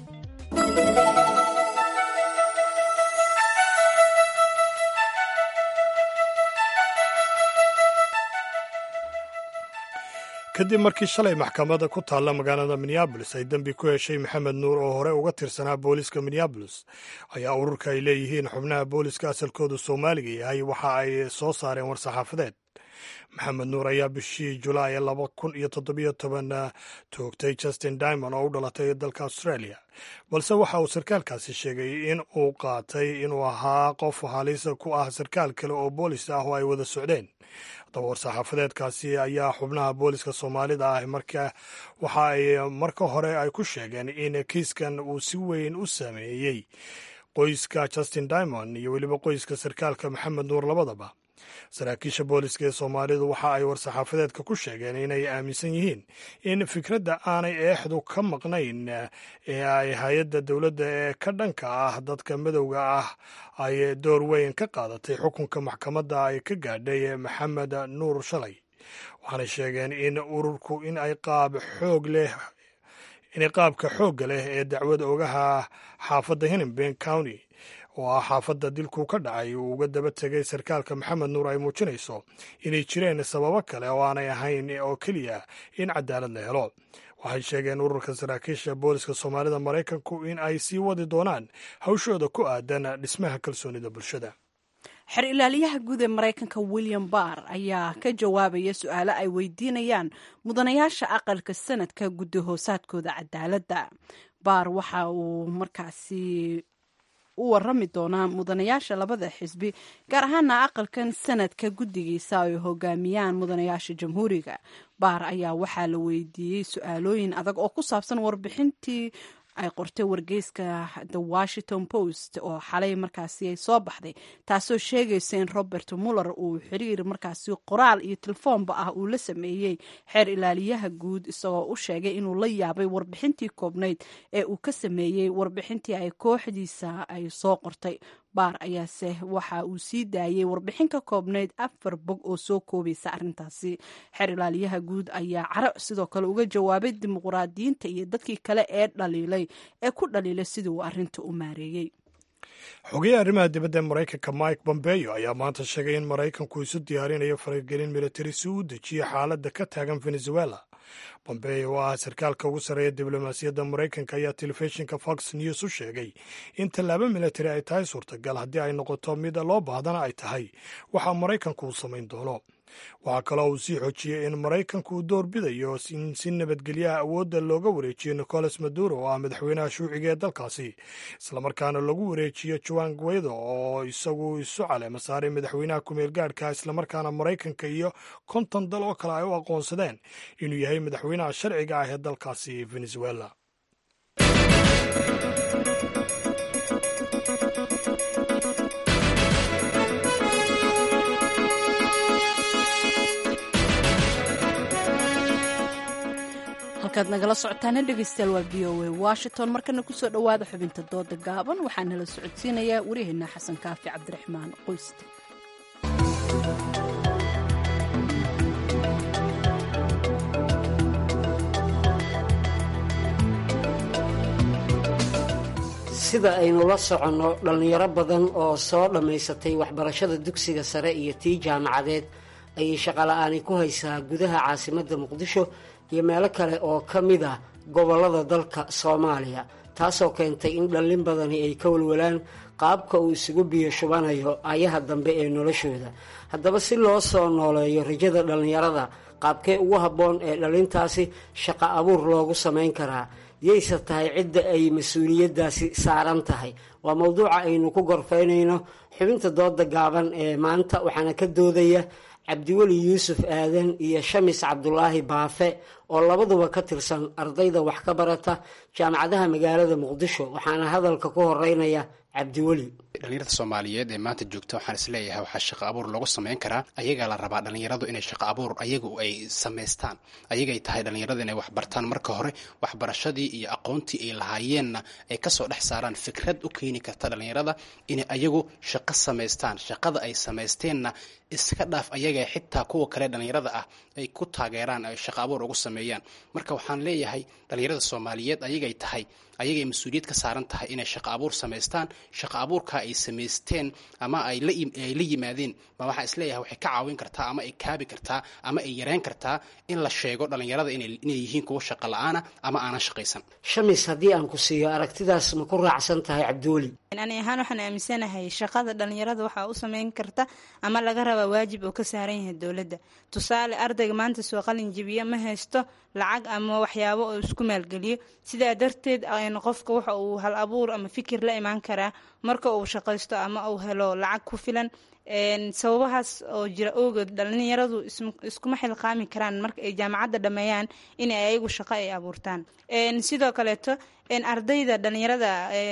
kadib markii shalay maxkamadda ku taalla magaalada minneabolis ay dembi ku heshay maxamed nuur oo hore uga tirsanaa booliiska minneabolis ayaa ururka ay leeyihiin xubnaha booliiska asalkoodu soomaaliga yahay waxa ay soo saareen war-saxaafadeed maxamed nuur ayaa bishii julaay laba kun iyo toddobiyo toban toogtay justin dimond oo u dhalatay dalka australia balse waxa uu sarkaalkaasi sheegay in uu qaatay inuu ahaa qof halisa ku ah sarkaal kale oo boolis ah oo ay wada socdeen haddaba war-saxaafadeedkaasi ayaa xubnaha booliska soomaalida ah marka waxa ay marka hore ay ku sheegeen in kiiskan uu si weyn u saameeyey qoyska justin dimond iyo weliba qoyska sarkaalka maxamed nuur labadaba saraakiisha booliska ee soomaalidu waxa ay war-saxaafadeedka ku sheegeen inay aaminsan yihiin in fikradda aanay eexdu ka maqnayn ee ay hay-adda dowladda ee ka dhanka ah dadka madowga ah ay door weyn ka qaadatay xukunka maxkamadda ay ka gaadhay maxamed nuur shalay waxaanay sheegeen in ururku in ay qaab xoog leh inay qaabka xoogga leh ee dacwad ogaha xaafadda hinnenben county oo ah xaafadda dilku ka dhacay uu uga daba tegay sarkaalka maxamed nuur ay muujinayso inay jireen sababo kale oo aanay ahayn oo keliya in cadaalad la helo waxay sheegeen ururka saraakiisha booliska soomaalida maraykanku in ay sii wadi doonaan hawshooda ku aadan dhismaha kalsoonida bulshada xer ilaaliyaha guud ee maraykanka william barr ayaa ka jawaabaya su-aalo ay weydiinayaan mudanayaasha aqalka sanadka guddi hoosaadkooda cadaaladda baar waxa uu markaasi u warami doonaa mudanayaasha labada xisbi gaar ahaana aqalkan sanadka guddigiisa ay hogaamiyaan mudanayaasha jamhuuriga baar ayaa waxaa la weydiiyey su-aalooyin adag oo ku saabsan warbixintii ay qortay wargeyska the washington post oo xalay markaasi ay soo baxday taasoo sheegaysa in robert muller uu xiriir markaasi qoraal iyo telefoonba ah uu la sameeyey xeer ilaaliyaha guud isagoo u sheegay inuu la yaabay warbixintii koobnayd ee uu ka sameeyey warbixintii ay kooxdiisa ay soo qortay baar ayaase waxa uu sii daayey warbixin ka koobnayd afar bog oo soo koobaysa arrintaasi xeer ilaaliyaha guud ayaa caro sidoo kale uga jawaabay dimuqraadiyiinta iyo dadkii kale ee dhaliilay ee ku dhaliilay sidii uu arrinta u maareeyey xogeyaha arrimaha dibadda ee maraykanka mike bombeyo ayaa maanta sheegay in maraykanku isu diyaarinayo faragelin militari si uu dejiyo xaaladda ka taagan venezuela bombeyo oo ah sarkaalka ugu sarreeya diblomaasiyadda maraykanka ayaa telefishinka fox news u sheegay in tallaabo militari ay tahay suurtagal haddii ay noqoto mid loo baahdana ay tahay waxa maraykanku uu samayn doono waxaa kaloo uu sii xoojiyey in maraykanku uu door bidayo in si nabadgelyaha awoodda looga wareejiyo nicolas maduro oo ah madaxweynaha shuuciga ee dalkaasi islamarkaana lagu wareejiyo juan guaido oo isagu isu caleema saaray madaxweynaha kumeel gaadhka islamarkaana maraykanka iyo konton dal oo kale ay u aqoonsadeen inuu yahay madaxweynaha sharciga ah ee dalkaasi venezuela halkaad nagala socotaana dhegeystayaal waa v o a washington markana kusoo dhowaada xubinta dooda gaaban waxaa nala socodsiinayaa waryaheena xasan kaafi cabdiraxmaan qoyste sida aynu la soconno dhallinyaro badan oo soo dhammaysatay waxbarashada dugsiga sare iyo tii jaamacadeed ayay shaqola'aani ku haysaa gudaha caasimadda muqdisho iyo meelo kale oo ka mid ah gobollada dalka soomaaliya taasoo keentay in dhallin badani ay ka walwalaan qaabka uu isugu biyo shubanayo ayaha dambe ee noloshooda haddaba si loo soo nooleeyo rajada dhallinyarada qaabkee ugu habboon ee dhalintaasi shaqo abuur loogu samayn karaa yayse tahay cidda ay mas-uuliyaddaasi saaran tahay waa mowduuca aynu ku gorfaynayno xubinta dooda gaaban ee maanta waxaana ka doodaya cabdiweli yuusuf aadan iyo shamis cabdulaahi baafe oo labaduba ka tirsan ardayda wax ka barata jaamacadaha magaalada muqdisho waxaana hadalka ku horeynaya cabdiweli dhalinyarada soomaaliyeed ee maanta joogta waxaan isleeyahay waxaa shaqo abuur loogu samayn karaa ayagaa la rabaa dhalinyaradu inay shaqo abuur ayagu ay samaystaan ayagay tahay dhalinyarada inay wax bartaan marka hore waxbarashadii iyo aqoontii ay lahaayeenna ay kasoo dhex saaraan fikrad u keeni karta dhalinyarada inay ayagu shaqo samaystaan shaqada ay samaysteenna iska dhaaf ayaga xitaa kuwa kale dhalinyarada ah ay ku taageeraan ay shaqo abuur ugu sameeyaan marka waxaan leeyahay dhalinyarada soomaaliyeed ayagay tahay ayagay mas-uuliyad ka saaran tahay inay shaqo abuur samaystaan shaqo abuurka ay samaysteen ama ay la yimaadeen ma waxaa isleeyahay waxay ka caawin kartaa ama ay kaabi kartaa ama ay yareyn kartaa in la sheego dhalinyarada inay yihiin kuwa shaqo la-aana ama aanan shaqaysan shamis haddii aan ku siiyo aragtidaas ma ku raacsan tahay cabdiweli ani ahaan waxaan aaminsanahay shaqada dhalinyarada waxaa u sameyn karta ama laga rabaa waajib oo ka saaran yahay dowladda tusaale ardayga maanta soo qalin jibiya ma haysto lacag ama waxyaabo oo isku maalgeliyo sidaa darteed qofka waxa uu hal abuur ama fikir la imaan karaa marka uu shaqaysto ama uu helo lacag ku filan sababahaas oo jira ogood dhalinyaradu iskuma xilqaami karaan marka ay jaamacadda dhameeyaan in ayagu shaqo ay abuurtaan sidoo kaleeto ardayda dhalinyarada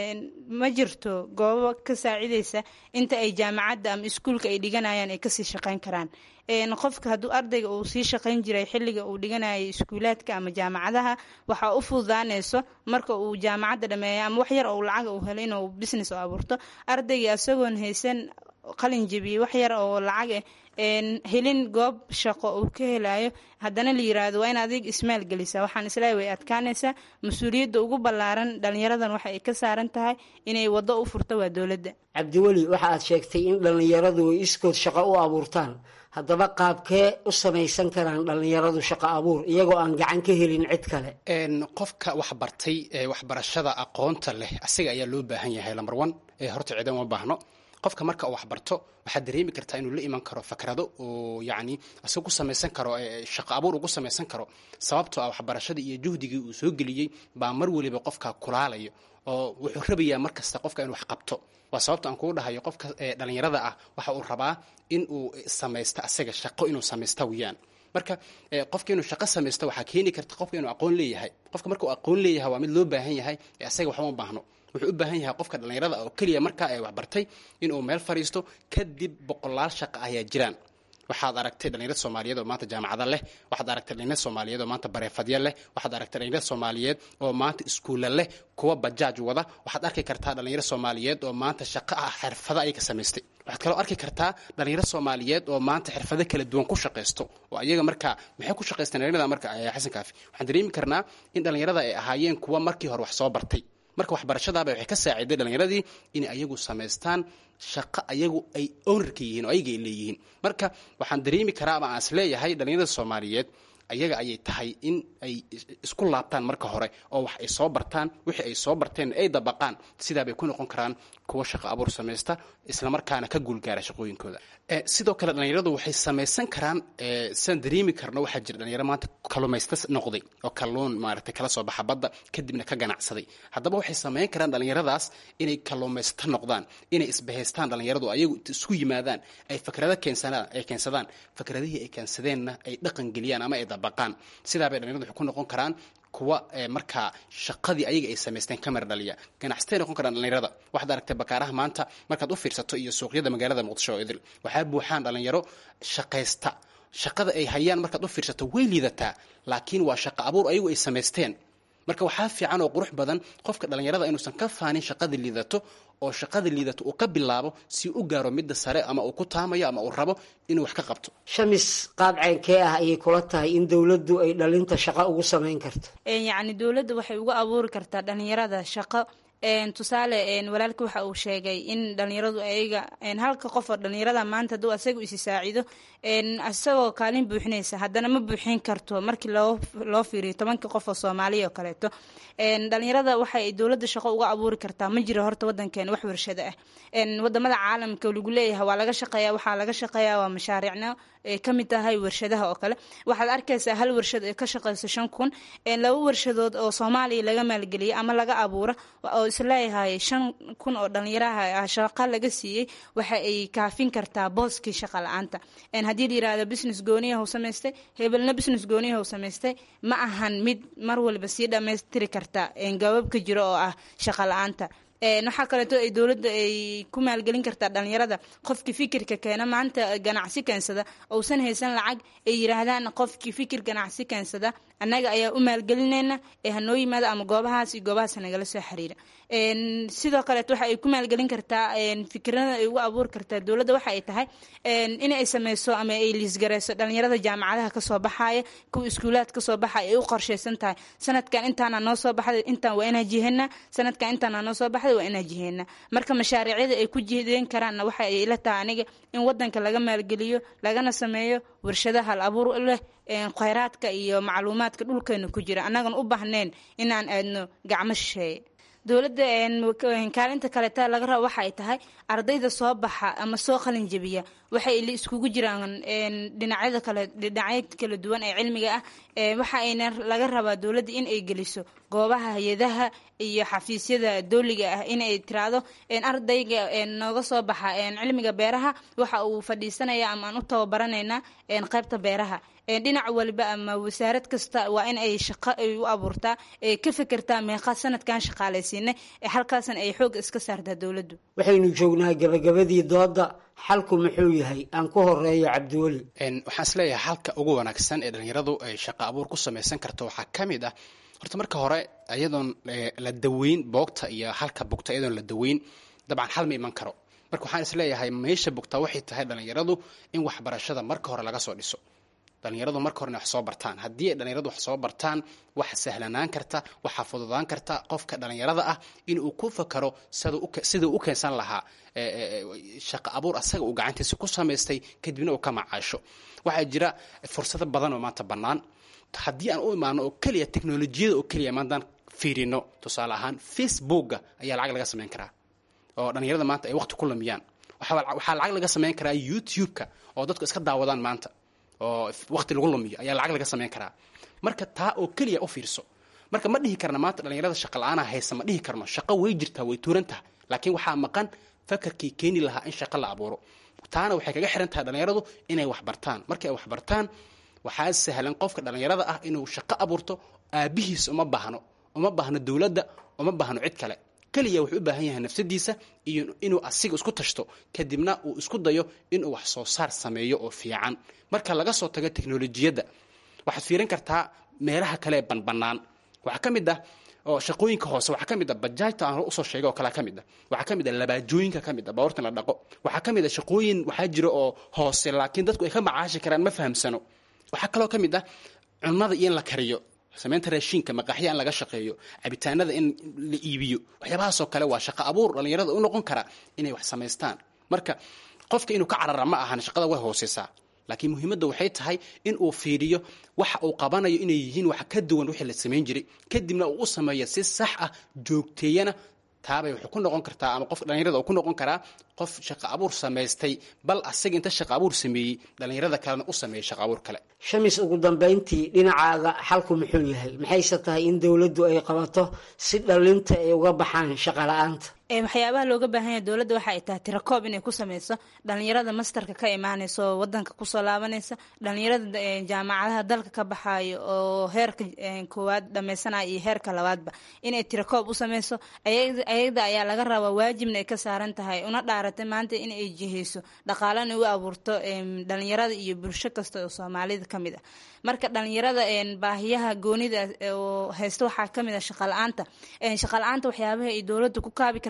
ma jirto goobo ka saacideysa inta ay jaamacadda ama iskuulka ay dhiganayaan ay kasii shaqeyn karaan qofka hadduu ardayga uu sii shaqeyn jiray xilliga uu dhiganayay iskuulaadka ama jaamacadaha waxaa u fududaaneyso marka uu jaamacadda dhameeyo ama wax yar oo lacag uu helo inuu business oo abuurto ardayga isagoon haysan qalin jebiye wax yar oo lacag eh helin goob shaqo uu ka helayo haddana la yiraahdo waa in adig ismaal gelisa waxaan isleeyahay way adkaanaysaa mas-uuliyadda ugu ballaaran dhalinyaradan waxa ay ka saaran tahay inay waddo u furto waa dowladda cabdiweli waxa aad sheegtay in dhallinyaradu ay iskood shaqo u abuurtaan haddaba qaabkee u samaysan karaan dhallinyaradu shaqo abuur iyagoo aan gacan ka helin cid kale qofka wax bartay ee waxbarashada aqoonta leh asiga ayaa loo baahan yahay lambar one ee horta ciidan uma baahno qofka marka uu waxbarto waxaad dareemi kartaa inuu la iman karo fakrado oo yacni isaga ku samaysan karo shaqo abuur ugu samaysan karo sababtoo ah waxbarashadii iyo juhdigii uu soo geliyey baa mar weliba qofka kulaalayo oo wuxuu rabayaa mar kasta qofka inuu wax qabto waa sababta aan kugu dhahayo qofka dhalinyarada ah waxa uu rabaa in uu samaysto asaga shaqo inuu samaysta weyaan marka qofka inuu shaqo samaysto waxaa keeni karta qofka inuu aqoon leeyahay qofka marka uu aqoon leeyahay waa mid loo baahan yahay ee asaga waxba ma baahno wuxuu u baahan yahay qofka dhallinyarada oo keliya markaa ay waxbartay inuu meel fadhiisto kadib boqolaal shaqo ayaa jiraan waxaad aragtay dhalinyarad soomaaliyeed oo maanta jaamacada leh waxaad aragtay dhalinyarad soomaaliyeed oo maanta bareefadya leh waxaad aragtay dhalinyarad soomaaliyeed oo maanta iskuulla leh kuwa bajaaj wada waxaad arki kartaa dhalinyarad soomaaliyeed oo maanta shaqo ah xirfado ay ka samaystay waxaad kaloo arki kartaa dhalinyarad soomaaliyeed oo maanta xirfado kala duwan ku shaqaysto oo ayaga marka maxay ku shaqaysteen dhalinyarada marka xasan kaafi waxaan dareemi karnaa in dhalinyarada ay ahaayeen kuwa markii hore wax soo bartay marka waxbarashadaaba waxay ka saaciday dhalinyaradii inay ayagu samaystaan shaqo ayagu ay ownerka yihiin oo ayaga ay leeyihiin marka waxaan dareemi karaa ama aan is leeyahay dhalinyarada soomaaliyeed ayaga ayay tahay in ay isku laabtaan marka hore oo wax ay soo bartaan wixii ay soo barteen ay dabaqaan sidaabay ku noqon karaan kuwa shaqo abuur samaysta islamarkaana ka guulgaara shaqooyinkooda sidoo kale dhalinyaradu waxay samaysan karaan sidaan dareemi karno waxaa jira dhalinyaro maanta kalumaysta noqday oo kalluun maaragtay kala soo baxa badda kadibna ka ganacsaday haddaba waxay samayn karaan dhalinyaradaas inay kaluumaysta noqdaan inay isbahaystaan dhalinyaradu ayagu isku yimaadaan ay fakrado keensanaan ay keensadaan fakradihii ay keensadeenna ay dhaqan geliyaan ama ay dabaqaan sidaabay dhalinyaradu waxay ku noqon karaan kuwa markaa shaqadii ayaga ay samaysteen ka mar dhaliya ganacsatay noqon karaan dhalinyarada waxaad aragtay bakaaraha maanta markaad u fiirsato iyo suuqyada magaalada muqdisho oo idil waxaa buuxaan dhalinyaro shaqaysta shaqada ay hayaan markaad u fiirsato way liidataa laakiin waa shaqo abuur ayagu ay samaysteen marka waxaa fiican oo qurux badan qofka dhalinyarada inuusan ka faanin shaqada liidato oo shaqada liidato uu ka bilaabo si u gaaro midda sare ama uu ku taamayo ama uu rabo inuu wax ka qabto shamis qaabceenkee ah ayay kula tahay in dowladdu ay dhalinta shaqo ugu samayn karto yacni dowladda waxay uga abuuri kartaa dhalinyarada shaqo tusaale walaalka waxa uu sheegay in dhalinyaradu ayaga halka qof oo dhalinyarada maanta hadduu asaga isi saacido isagoo kaalin buuxinaysa haddana ma buuxin karto markii loo fiiriyo tobanka qof oo soomaaliya oo kaleeto dhalinyarada waxay dowladda shaqo uga abuuri kartaa ma jiro horta wadankeena wax warshado ah wadamada caalamka lagu leeyahay waa laga shaqeeya waxaa laga shaqeeya waa mashaariicno ay ka mid tahay warshadaha oo kale waxaad arkaysaa hal warshad ee ka shaqeysa shan kun laba warshadood oo soomaaliya laga maalgeliyay ama laga abuura oo isleeyahay shan kun oo dhalinyaraha shaqa laga siiyey waxa ay kaafin kartaa booskii shaqa la-aanta haddii la yirahdo business gooniyaha u samaystay hebelna business gooniyaha u samaystay ma ahan mid mar waliba sii dhammaystiri karta gabaabka jiro oo ah shaqa la-aanta waxaa kaleeto ay dowladda ay ku maalgelin kartaa dhalinyarada qofkii fikirka keena maanta ganacsi keensada uusan haysan lacag ay yiraahdaan qofkii fikir ganacsi keensada annaga ayaa u maalgelinayna ee hanoo yimaada ama goobahaas iyo goobahaas nagala soo xiriira sidoo kaleeto waxa ay ku maalgelin kartaa fikirada ay ugu abuuri kartaa dowladda waxa ay tahay in ay sameyso ama ay liisgareyso dhalinyarada jaamacadaha kasoo baxaya kuwa iskuulaad kasoo baxaya ay u qorsheysan tahay sanadkan intaana noo soo baxday intaan waa inaa jihena sanadkan intaana noo soo baxday waa inaa jihena marka mashaariicyada ay ku jihdeen karaanna waxa ay ila tahay aniga in wadanka laga maalgeliyo lagana sameeyo warshadaha hal abuur leh kheyraadka iyo macluumaadka dhulkeena ku jira annagan u baahnayn inaan aadno gacmo shisheeye dowladda kaalinta kaleeta laga rabo waxa ay tahay ardayda soo baxa ama soo qalin jebiya waxay iskugu jiraan dhinacyada kale dhinacyo kala duwan ee cilmiga ah waxa ayna laga rabaa dowladda in ay geliso goobaha hay-adaha iyo xafiisyada dowliga ah in ay tiraahdo ardayga nooga soo baxa cilmiga beeraha waxa uu fadhiisanaya ama aan u tababaranaynaa qaybta beeraha dhinac waliba ama wasaarad kasta waa in ay shaqo ay u abuurtaa ka fekertaa meeqa sanadkan shaqaalaysiina halkaasna ay xoog iska saartaa dowladdu waxaynu joognaa gabagabadii dooda xalku muxuu yahay aan ku horeeyo cabdiweli waxaan isleeyahay halka ugu wanaagsan ee dhalinyaradu ay shaqo abuur ku samaysan karto waxaa ka mid ah horta marka hore iyadoon la daweyn boogta iyo halka bugta iyadoon la daweyn dabcan xal ma iman karo marka waxaan isleeyahay meesha bugta waxay tahay dhalinyaradu in waxbarashada marka hore laga soo dhiso dhalinyaradu marka horena wax soo bartaan haddii ay dhalinyaradu wax soo bartaan waxa sahlanaan karta waxaa fududaan karta qofka dhalinyarada ah inuu ku fakaro siduu u keensan lahaa shaqo abuur asaga uu gacantiisa ku samaystay kadibna uu ka macaasho waxaa jira fursado badan oo maanta bannaan haddii aan u imaano oo keliya teknolojiyada oo keliya maantaan fiirino tusaale ahaan facebooka ayaa lacag laga samayn karaa oo dhalinyarada maanta ay waqti ku lumiyaan waxaa lacag laga samayn karaa youtube-ka oo dadku iska daawadaan maanta oo waqti lagu lumiyo ayaa lacag laga samayn karaa marka taa oo keliya u fiirso marka ma dhihi karna maanta dhalinyarada shaqa la-aana haysa ma dhihi karno shaqo way jirtaa way tuuran tahay laakiin waxaa maqan fakarkii keeni lahaa in shaqo la abuuro taana waxay kaga xiran tahay dhalinyaradu inay wax bartaan markay wax bartaan waxaa sahlan qofka dhalinyarada ah inuu shaqo abuurto aabihiis uma baahno uma baahno dowladda uma baahno cid kale keliya wuxuu u baahan yahay nafsadiisa iyo inuu asiga isku tashto kadibna uu isku dayo inuu wax soo saar sameeyo oo fiican marka laga soo tago teknolojiyadda waxaad fiirin kartaa meelaha kale ee banbanaan waxaa ka mid ah oo shaqooyinka hoose waxaa ka mid ah bajaajta aan usoo sheegay oo kalea ka mid ah waxaa ka mid ah labaajooyinka ka mid ah baabuurtan la dhaqo waxaa ka mid ah shaqooyin waxaa jira oo hoose laakiin dadku ay ka macaashi karaan ma fahamsano waxaa kaloo ka mid ah cunnada iyo in la kariyo samaynta raashiinka maqaaxya in laga shaqeeyo cabitaanada in la iibiyo waxyaabahaasoo kale waa shaqo abuur dhalinyarada u noqon kara inay wax samaystaan marka qofka inuu ka carara ma ahan shaqada way hooseysaa laakiin muhiimadda waxay tahay in uu fiiriyo waxa uu qabanayo inay yihiin wax ka duwan wixii la samayn jiray kadibna uu u sameeyo si sax ah joogteeyana taabay wuxuu ku noqon kartaa ama qof dhalinyarada uu ku noqon karaa qof shaqo abuur samaystay bal asaga inta shaqo abuur sameeyey dhalinyarada kalena u sameeyey shaqo abuur kale shamis ugu dambayntii dhinacaaga xalku muxuu yahay maxayse tahay in dowladdu ay qabato si dhalinta ay uga baxaan shaqo la-aanta waxyaabaha looga baahan yahay dowladda waxa ay tahay tirakoob inay ku sameyso dhalinyarada mastarka ka imaaneysa oo wadanka kusoo laabanaysa dhalinyarada jaamacadaha dalka ka baxayo oo heerka koowaad dhameysanaya iyo heerka labaadba inay tirakoob u sameyso ayada ayaa laga rabaa waajibna ay ka saaran tahay una dhaaratay maanta in ay jiheyso dhaqaalana u abuurto dhalinyarada iyo bulsho kasta oo soomaalida ka mid ah marka dhalinyarada baahiyaha goonida oo haysta waxaa kamid ah shaqala-aanta shaqala-aanta waxyaabaha ay dowladda ku kaabi karta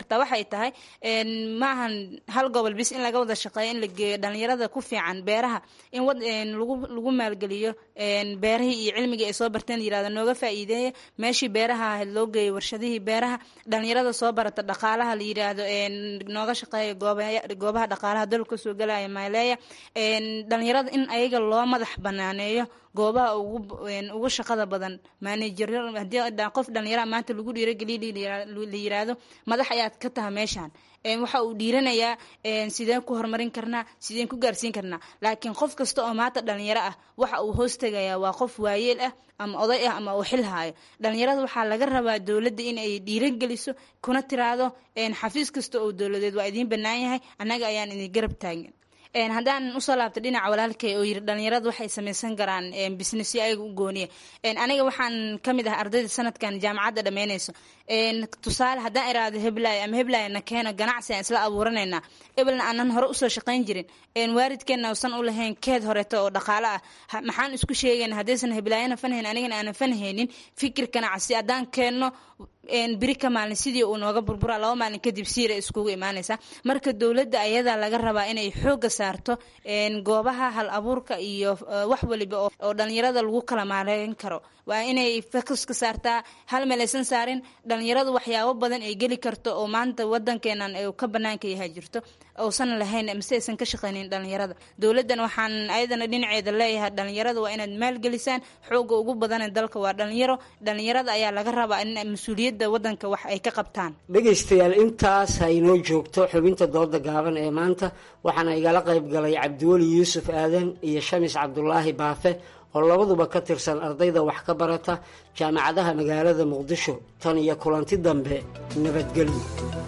kartaa waxay tahay ma ahan hal gobol bis in laga wada shaqeeyo in la geeyo dhalinyarada ku fiican beeraha in lagu maalgeliyo beerahii iyo cilmigii ay soo barteen yirahdo nooga faa'iideeya meeshii beeraha ahayd loo geeyo warshadihii beeraha dhalinyarada soo barata dhaqaalaha la yiraahdo nooga shaqeeya goobaha dhaqaalaha dalka kasoo galaya maaleeya dhalinyarada in ayaga loo madax banaaneeyo goobaha ugu shaqada badan maanejaro hadii qof dhalinyara maanta lagu dhiirogeliya la yiraahdo madax ayaad ka taha meeshaan waxa uu dhiiranayaa sideen ku horumarin karnaa sideen ku gaarsiin karnaa laakiin qof kasta oo maanta dhalinyaro ah waxa uu hoos tegayaa waa qof waayeel ah ama oday ah ama uu xil haayo dhalinyarada waxaa laga rabaa dowladda in ay dhiirogeliso kuna tiraahdo xafiis kasta oo dowladeed waa idiin bannaan yahay annaga ayaan idin garab taagan haddaan usoo laabta dhinaca walaalkay oo yiri dhalinyarada waxay samaysan karaan businessyo ayaga u gooniya aniga waxaan ka mid ah ardayda sanadkan jaamacadda dhammaynayso tusaale haddaan iraahdo heblaayo ama heblaayo na keeno ganacsi aan isla abuuranaynaa ebelna aanan hore usoo shaqayn jirin waalidkeenna usan u lahayn keed horeeto oo dhaqaale ah maxaan isku sheegayna haddaysan heblaayana fanhayn anigana aanan fanhaynin fikir ganacsi haddaan keenno biri ka maalin sidii uu nooga burbura laba maalin kadib siira iskugu imaanaysa marka dowladda ayadaa laga rabaa inay xooga saarto goobaha hal abuurka iyo wax waliba oo dhalinyarada lagu kala maaleyn karo waa inay focuska saartaa hal meel aysan saarin dhalinyaradu waxyaabo badan ay geli karto oo maanta wadankeenan uu ka banaanka yahay jirto uusan lahayn mise aysan ka shaqaynin dhalinyarada dowladdan waxaan ayadana dhinaceeda leeyahay dhalinyarada waa inaad maalgelisaan xooga ugu badane dalka waa dhalinyaro dhalinyarada ayaa laga rabaa in mas-uuliyadda wadanka wax ay ka qabtaan dhegaystayaal intaas ha inoo joogto xubinta dooda gaaban ee maanta waxaana igala qayb galay cabdiweli yuusuf aadan iyo shamis cabdulaahi baafe oo labaduba ka tirsan ardayda wax ka barata jaamacadaha magaalada muqdisho tan iyo kulanti dambe nabadgelyo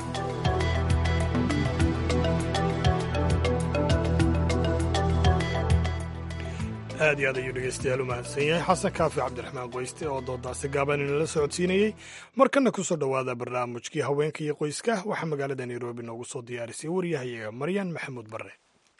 aad iyo aad ayuu dhegeystayaal u mahadsan yahay xasan kaafi cabdiraxmaan qoyste oo doodaasi gaaban inala socodsiinayey markana kusoo dhowaada barnaamijkii haweenka iyo qoyska waxaa magaalada nairobi noogu soo diyaarisay waryahayaga maryan maxamuud barre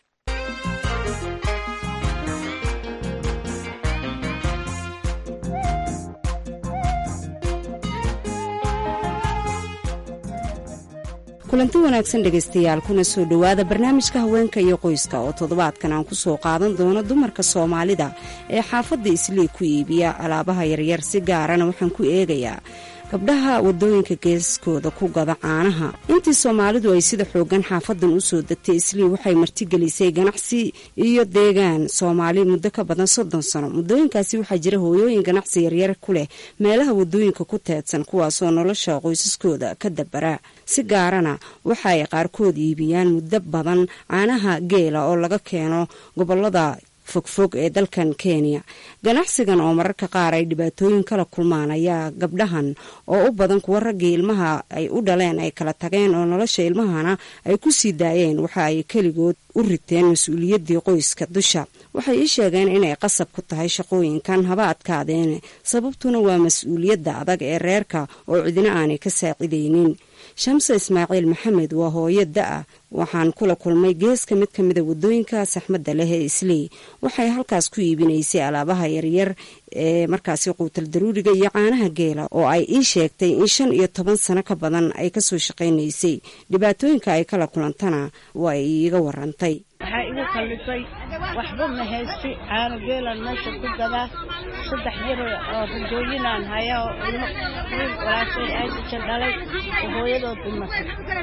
kulanti wanaagsan dhegaystayaal kuna soo dhowaada barnaamijka haweenka iyo qoyska oo toddobaadkan aan ku soo qaadan doono dumarka soomaalida ee xaafadda islii ku iibiya alaabaha yaryar si gaarana waxaan ku eegayaa gabdhaha wadooyinka geeskooda ku gada caanaha intii soomaalidu ay sida xoogan xaafadan usoo degtay islii waxay martigelisay ganacsi iyo deegaan soomaali muddo ka badan soddon sano muddooyinkaasi waxaa jira hooyooyin ganacsi yaryar ku leh meelaha wadooyinka ku teedsan kuwaasoo nolosha qoysaskooda ka dabara si gaarana waxa ay qaarkood iibiyaan muddo badan caanaha geela oo laga keeno gobolada fogfog ee dalkan kenya ganacsigan oo mararka qaar ay dhibaatooyin kala kulmaan ayaa gabdhahan oo u badan kuwa raggii ilmaha ay u dhaleen ay kala tageen oo nolosha ilmahana ay ku sii daayeen waxa ay keligood u riteen mas-uuliyaddii qoyska dusha waxay ii sheegeen inay qasab ku tahay shaqooyinkan haba adkaadeen sababtuna waa mas-uuliyadda adag ee reerka oo cidina aanay ka saacidaynin shamse ismaaciil maxamed waa hooyo da-a waxaan kula kulmay geeska mid ka mida wadooyinka saxmadda leh ee isley waxay halkaas ku iibinaysay alaabaha yaryar ee markaasi quutal daruuriga iyo caanaha geela oo ay ii sheegtay in shan iyo toban sano ka badan ay kasoo shaqaynaysay dhibaatooyinka ay kala kulantana waa ay iiga warantay waxaa igu kallisay waxba ma haysti caano geelaan meesha ku gadaa saddex jir oo rajooyinaan haya oo ilmo wiil walaashay aydasha dhalay oo hooyadood dhimatay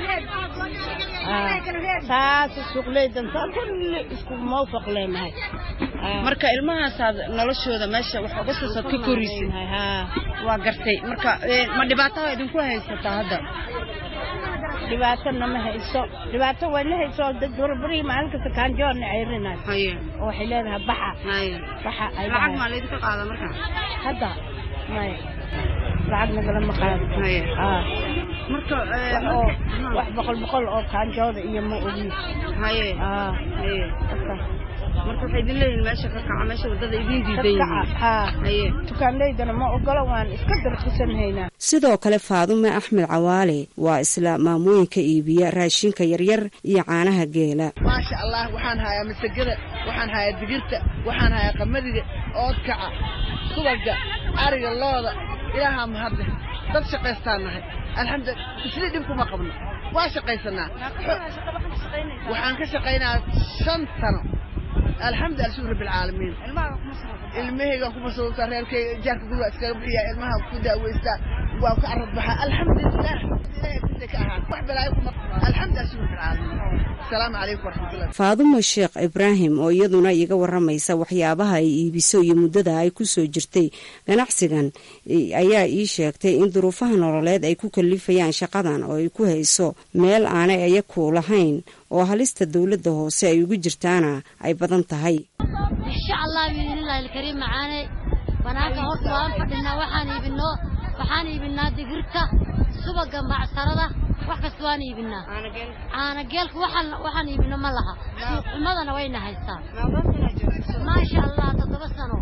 taasa suuqleydan saa kulli isku mawfaq leenahay marka ilmahaasaad noloshooda meesha wax uga siisaad ka korisay waa gartay marka ma dhibaataha idinku haysataa hadda dhibaato nama hayso dhibaato way la hayso dad barbari maalin kasta kaanjoorna ceyrinayo oo waxay leedahay baxa baxa ay lacag maa laydinka qaada marka hadda maya lacag nagalama qaado marka oo wax boqol boqol oo kaanjooda iyo ma ogi haye haye marka waxay idin leeyihin meesha ka kaca meesha wadada idin diidan yihiin dukaanleydana ma ogolo waan iska darkisanhaynaa sidoo kale faadume axmed cawaale waa isla maamooyinka iibiya raashinka yaryar iyo caanaha geela maasha allah waxaan hayaa masagada waxaan hayaa digirta waxaan hayaa qamadiga oodkaca subaga ariga looda ilaahaa mahadle dad shaqaystaan nahay alxamdulillah isli dhib kuma qabno waa shaqaysanaa waxaan ka shaqaynaa shan sano alxamdu alshukr rabbilcaalamiin ilmahaygaan ku masruuftaa reerkayga jaarka guriga iskaga bixiyaa ilmaha ku daaweystaa waa ka arad baxaa alxamdulilah ilahay agtiisa ka ahaan wax balaayo kuma alxamdu alshukr rabbilcaalamiin asalaamu calaykum waraxmatullah faadumo sheekh ibraahim oo iyaduna iga waramaysa waxyaabaha ay iibiso iyo muddada ay ku soo jirtay ganacsigan ayaa ii sheegtay in duruufaha nololeed ay ku kalifayaan shaqadan oo ay ku hayso meel aanay ayaku lahayn oo halista dowladda hoose ay ugu jirtaana ay badan tahay insha allah biidnillahi alkariim macaane banaanka horta waan fadhinaa waxaan iibinoo waxaan iibinaa digirta subaga macsarada wax kasta waan iibinaa caanageelka waxaan waxaan iibino ma laha suuqxumadana wayna haystaa maasha allah toddoba sano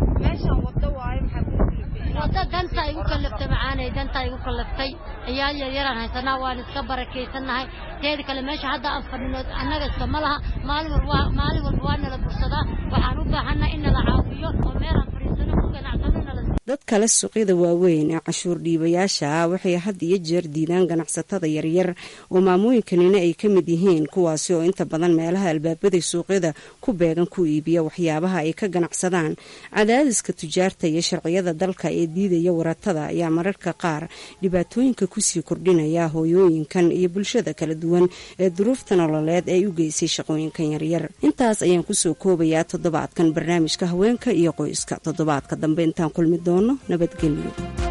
wadda danta igu kallaftay macaanay danta igu kallaftay ciyaal yaryaraan haysanaa waan iska barakaysannahay teeda kale meesha hadda aan fadhino annaga iska ma laha maalin walba maalin walba waa nala bursadaa waxaan u baahannaha in nala caawiyo oo meelaan fadhiisano ku ganacsano nala dad kale suuqyada waaweyn ee cashuur dhiibayaasha ah waxay had iyo jeer diidaan ganacsatada yaryar oo maamooyinkanina ay ka mid yihiin kuwaasi oo inta badan meelaha albaabada suuqyada ku beegan ku iibiya waxyaabaha ay ka ganacsadaan cadaadiska tujaarta iyo sharciyada dalka ee diidaya waratada ayaa mararka qaar dhibaatooyinka kusii kordhinaya hooyooyinkan iyo bulshada kala duwan ee duruufta nololeed ay u geysay shaqooyinkan yaryar intaas ayaan kusoo koobayaa toddobaadkan barnaamijka haweenka iyo qoyska toddobaadka dambe intaan kulmi doono nabadgelyo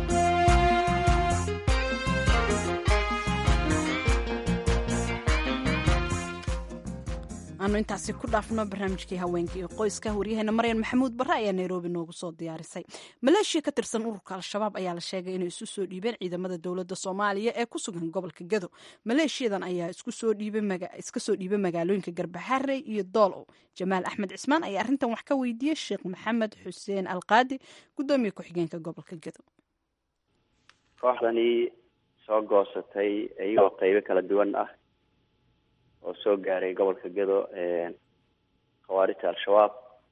aanu intaasi ku dhaafno barnaamijkii haweenka iyo qoyska waryaheena maryan maxamuud barre ayaa nairobi noogu soo diyaarisay maleeshiya ka tirsan ururka al-shabaab ayaa la sheegay inay isu soo dhiibeen ciidamada dowladda soomaaliya ee ku sugan gobolka gado maleeshiyadan ayaa iska soo dhiibay magaalooyinka garbaxarey iyo doolow jamaal axmed cismaan ayaa arrintan wax ka weydiiyey sheekh maxamed xuseen alqaadi gudoomiye ku-xigeenka gobolka gado kooxdani soo goosatay iyagoo qeybo kala duwan ah oo soo gaaray gobolka gado khawaarijta al-shabaab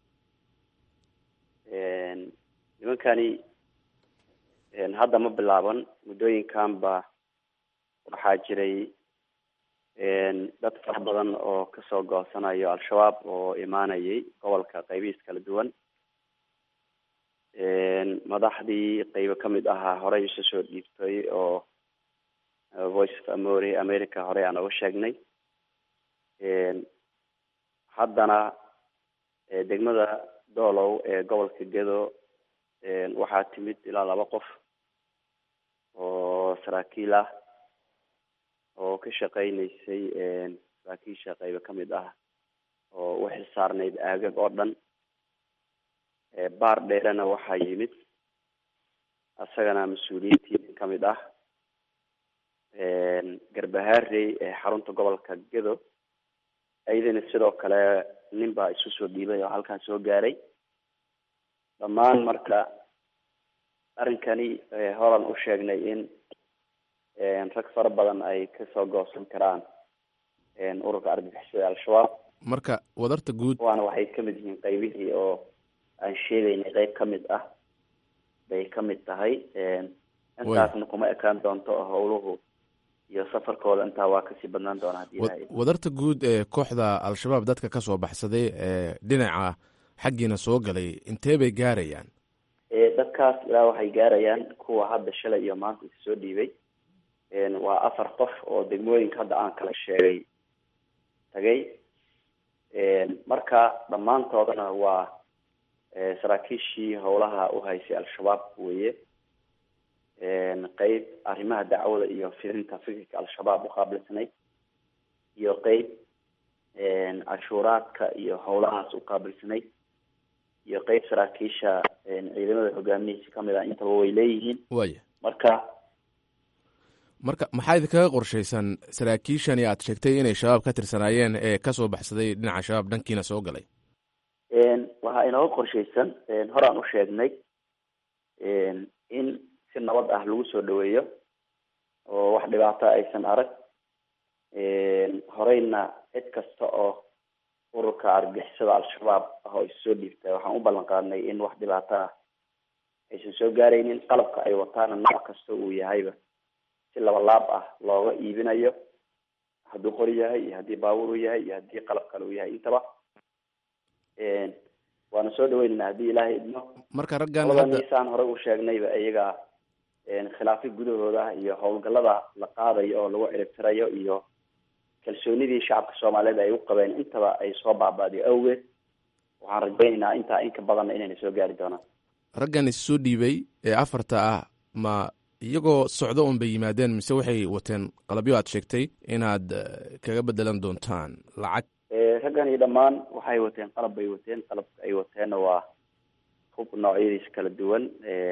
nimankani hadda ma bilaaban muddooyinkanba waxaa jiray dad fara badan oo kasoo goosanayo al-shabaab oo imaanayay gobolka qeybihiis kala duwan madaxdii qeybo kamid ahaa horey isu soo dhiibtay oo voice of amori america horey aan oga sheegnay haddana degmada doolow ee gobolka gedo waxaa timid ilaa laba qof oo saraakiil ah oo ka shaqeyneysay saraakiisha qeybo kamid ah oo u xilsaarnayd aagag oo dhan baar dheerena waxaa yimid isagana mas-uuliyiintii kamid ah garbahaarey ee xarunta gobolka gedo iyadana sidoo kale nin baa isu soo dhiibay oo halkaan soo gaaray dhammaan marka arrinkani horan u sheegnay in rag fara badan ay kasoo goosan karaan ururka argagixisada al-shabaab marka wadarta guud waana waxay kamid yihiin qeybihii oo aan sheegaynay qeyb kamid ah bay kamid tahay intaasna kuma ekaan doonto oo howluhu iyo safarkooda intaa waa kasii badnaan doona hadii ilahay wadarta guud ee kooxda al-shabaab dadka ka soo baxsaday ee dhinaca xaggiina soo galay intee bay gaarayaan dadkaas ilaa waxay gaarayaan kuwa hadda shalay iyo maanta is soo dhiibay waa afar qof oo degmooyinka hadda aan kala sheegay tagay marka dhammaantoodana waa saraakiishii howlaha u haysay al-shabaab weye qeyb arrimaha dacwada iyo fidinta fikirka al-shabaab uqaabilsanayd iyo qeyb cashuuraadka iyo howlahaas uqaabilsanayd iyo qeyb saraakiisha ciidamada hogaamihiisa kamid ah intaba way leeyihiin waya marka marka maxaa idinkaga qorshaysan saraakiishani aad sheegtay inay shabaab ka tirsanaayeen ee kasoo baxsaday dhinaca shabaab dhankiina soo galay waxaa inooga qorshaysan horaan u sheegnay in si nabad ah lagu soo dhaweeyo oo wax dhibaato aysan arag horeyna cid kasta oo ururka argagixisada al-shabaab ah oo issoo dhiibta waxaan u ballan qaadnay in wax dhibaato ah aysan soo gaaraynin qalabka ay wataana nooc kasta uu yahayba si labalaab ah looga iibinayo hadduu qori yahay iyo haddii baabuur u yahay iyo haddii qalab kale u yahay intaba waana soo dhaweynayna haddii ilaahay idmo marka raggan labada hadda niisaan hore u sheegnayba iyaga khilaafyo gudahooda iyo howlgallada la qaadayo oo lagu ciribtirayo iyo kalsoonidii shacabka soomaaliyeed ay u qabeen intaba ay soo baaba'day awgeed waxaan rajaynaynaa intaa in ka badanna inayna soo gaari doonaan raggan issoo dhiibay ee afarta ah ma iyagoo socdo un bay yimaadeen mise waxay wateen qalabyo aad sheegtay inaad eh, kaga bedelan doontaan lacag raggan iyo dhammaan waxay wateen qalab bay wateen qalabka ay wateenna waa hub noocyadiisa kala duwan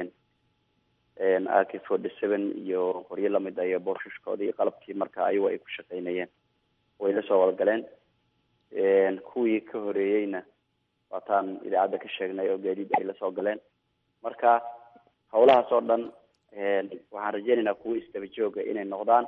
a k forty seven iyo qoryo lamid ah iyo boorshushkooda iyo qalabkii marka ayagu ay ku shaqaynayeen way la soo wadagaleen kuwii ka horeeyeyna waataan idaacadda ka sheegnay oo gaadiid ay lasoo galeen marka howlahaas oo dhan waxaan rajeynaynaa kuwa isdaba jooga inay noqdaan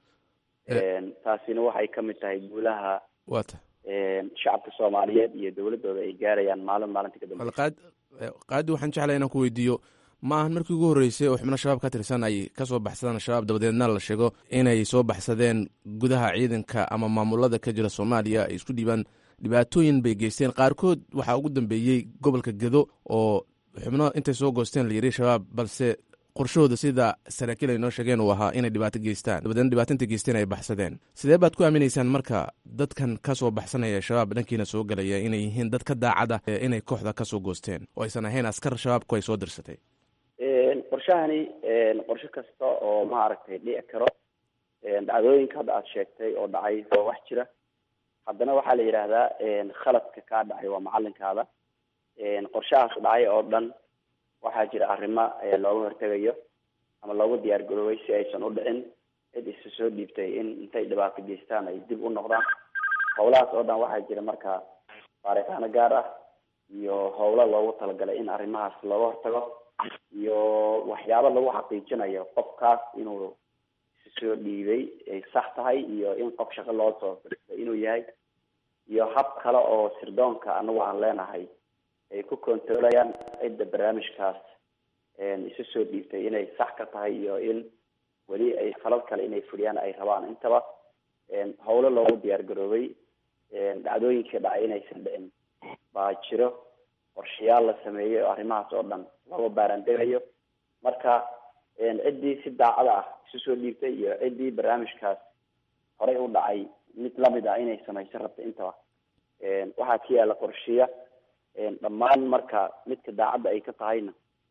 taasina waxay kamid tahay guulaha wata shacabka soomaaliyeed iyo dowladooda ay gaarayaan maalin maalinta ka dambe qaad qaadi waxaan jeclay inaan ku weydiiyo ma ahan markii ugu horreysay oo xubno shabaab ka tirsan ay ka soo baxsadaan shabaab dabadeedna la sheego inay soo baxsadeen gudaha ciidanka ama maamulada ka jira soomaaliya ay isku dhiibaan dhibaatooyin bay geysteen qaarkood waxaa ugu dambeeyey gobolka gedo oo xubno intay soo goosteen la yidhi shabaab balse qorshahooda sida saraakiil ay noo sheegeen uu ahaa inay dhibaato geystaan dabadeedna dhibaato intay geysteen ay baxsadeen sidee baad ku aaminaysaan marka dadkan ka soo baxsanaya shabaab dhankiina soo galaya inay yihiin dad ka daacad ah ee inay kooxda ka soo goosteen oo aysan ahayn askar shabaabku ay soo dirsatay qorshahani qorshe kasta oo maaragtay dhici karo dhacdooyinka hadda aada sheegtay oo dhacay waa wax jira haddana waxaa la yidhaahdaa khaladka kaa dhacay waa macalinkaada qorshahaas dhacay oo dhan waxaa jira arrimo looga hortegayo ama loogu diyaar garoobay si aysan u dhicin cid isu soo dhiibtay in intay dhibaato geystaan ay dib u noqdaan howlahaas oo dhan waxaa jira marka baaritaano gaar ah iyo howlo loogu talagalay in arrimahaas looga hortago iyo waxyaabo lagu xaqiijinayo qofkaas inuu isu soo dhiibay ay sax tahay iyo in qof shaqo loo soo dirtay inuu yahay iyo hab kale oo sirdoonka anagu aan leenahay ay ku controlayaan cidda barnaamijkaas isu soo dhiibtay inay sax ka tahay iyo in weli ay falal kale inay fuliyaan ay rabaan intaba howlo loogu diyaar garoobay dhacdooyinkii dhacay inaysan dhicin baa jiro qorshayaal la sameeyey oo arrimahaas oo dhan looga baaraandegayo marka ciddii si daacada ah isu soo dhiibtay iyo ciddii barnaamijkaas horey u dhacay mid lamid ah inay samaysan rabta intaba waxaa ka yaala qorshiya dhammaan marka midka daacadda ay ka tahayna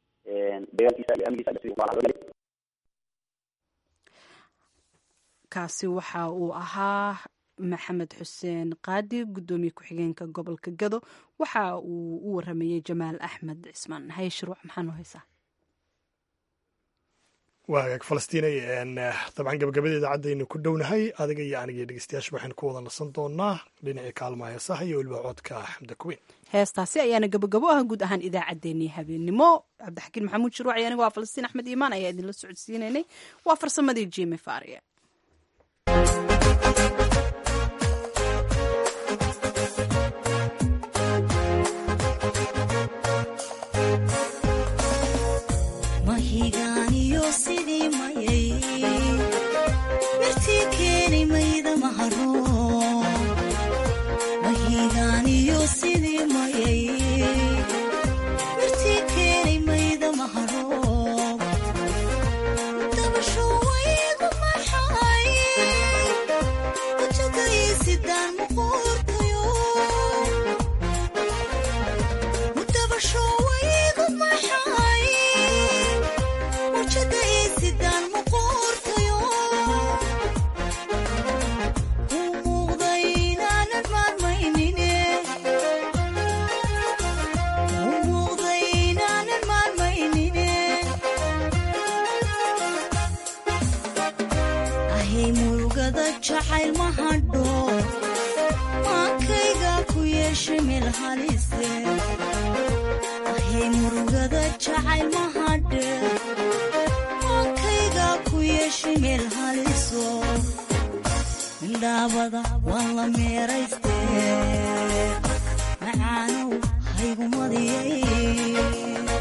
kaasi waxa uu ahaa maxamed xuseen qaadi guddoomiye ku-xigeenka gobolka gado waxa uu u waramayey jamaal axmed cismaan haye shuruuc maxaa noo haysaa waa hagaag falastiinay dabcan gabagabada idaacadaynu ku dhownahay adiga iyo aniga iyo dhegeystayaasha waxaynu ku wada nasan doonaa dhinacii kaalmaha heesaha iyo weliba codka xamda kuweyn heestaasi ayaana gabagabo ah guud ahaan idaacaddeenii habeenimo cabdixakiin maxamuud shuruuc iyo aniga waa falastiin axmed iimaan ayaa idinla socodsiinaynay waa farsamadii jimi faariye mahigaaniyo sidii mayay mirtii keeni mayda maharo mahigaaniyo sidii mayay mirtii keeni mayda maharo dabasho waygu maxay kujagaysidaan muquurtayo dabasho waygu maxay wajada isidaan muquurtayo u muuqda inaanan maalmaynine u muuqda inaanan maalmaynine ahay murugada jacayl ma hadho maankayga ku yeeshay meel halise ahay murugada jacayl ma hadhe maankayga ku yeeshay meel haliso indhaabada waan la meeraystee macaanow haygu madiyay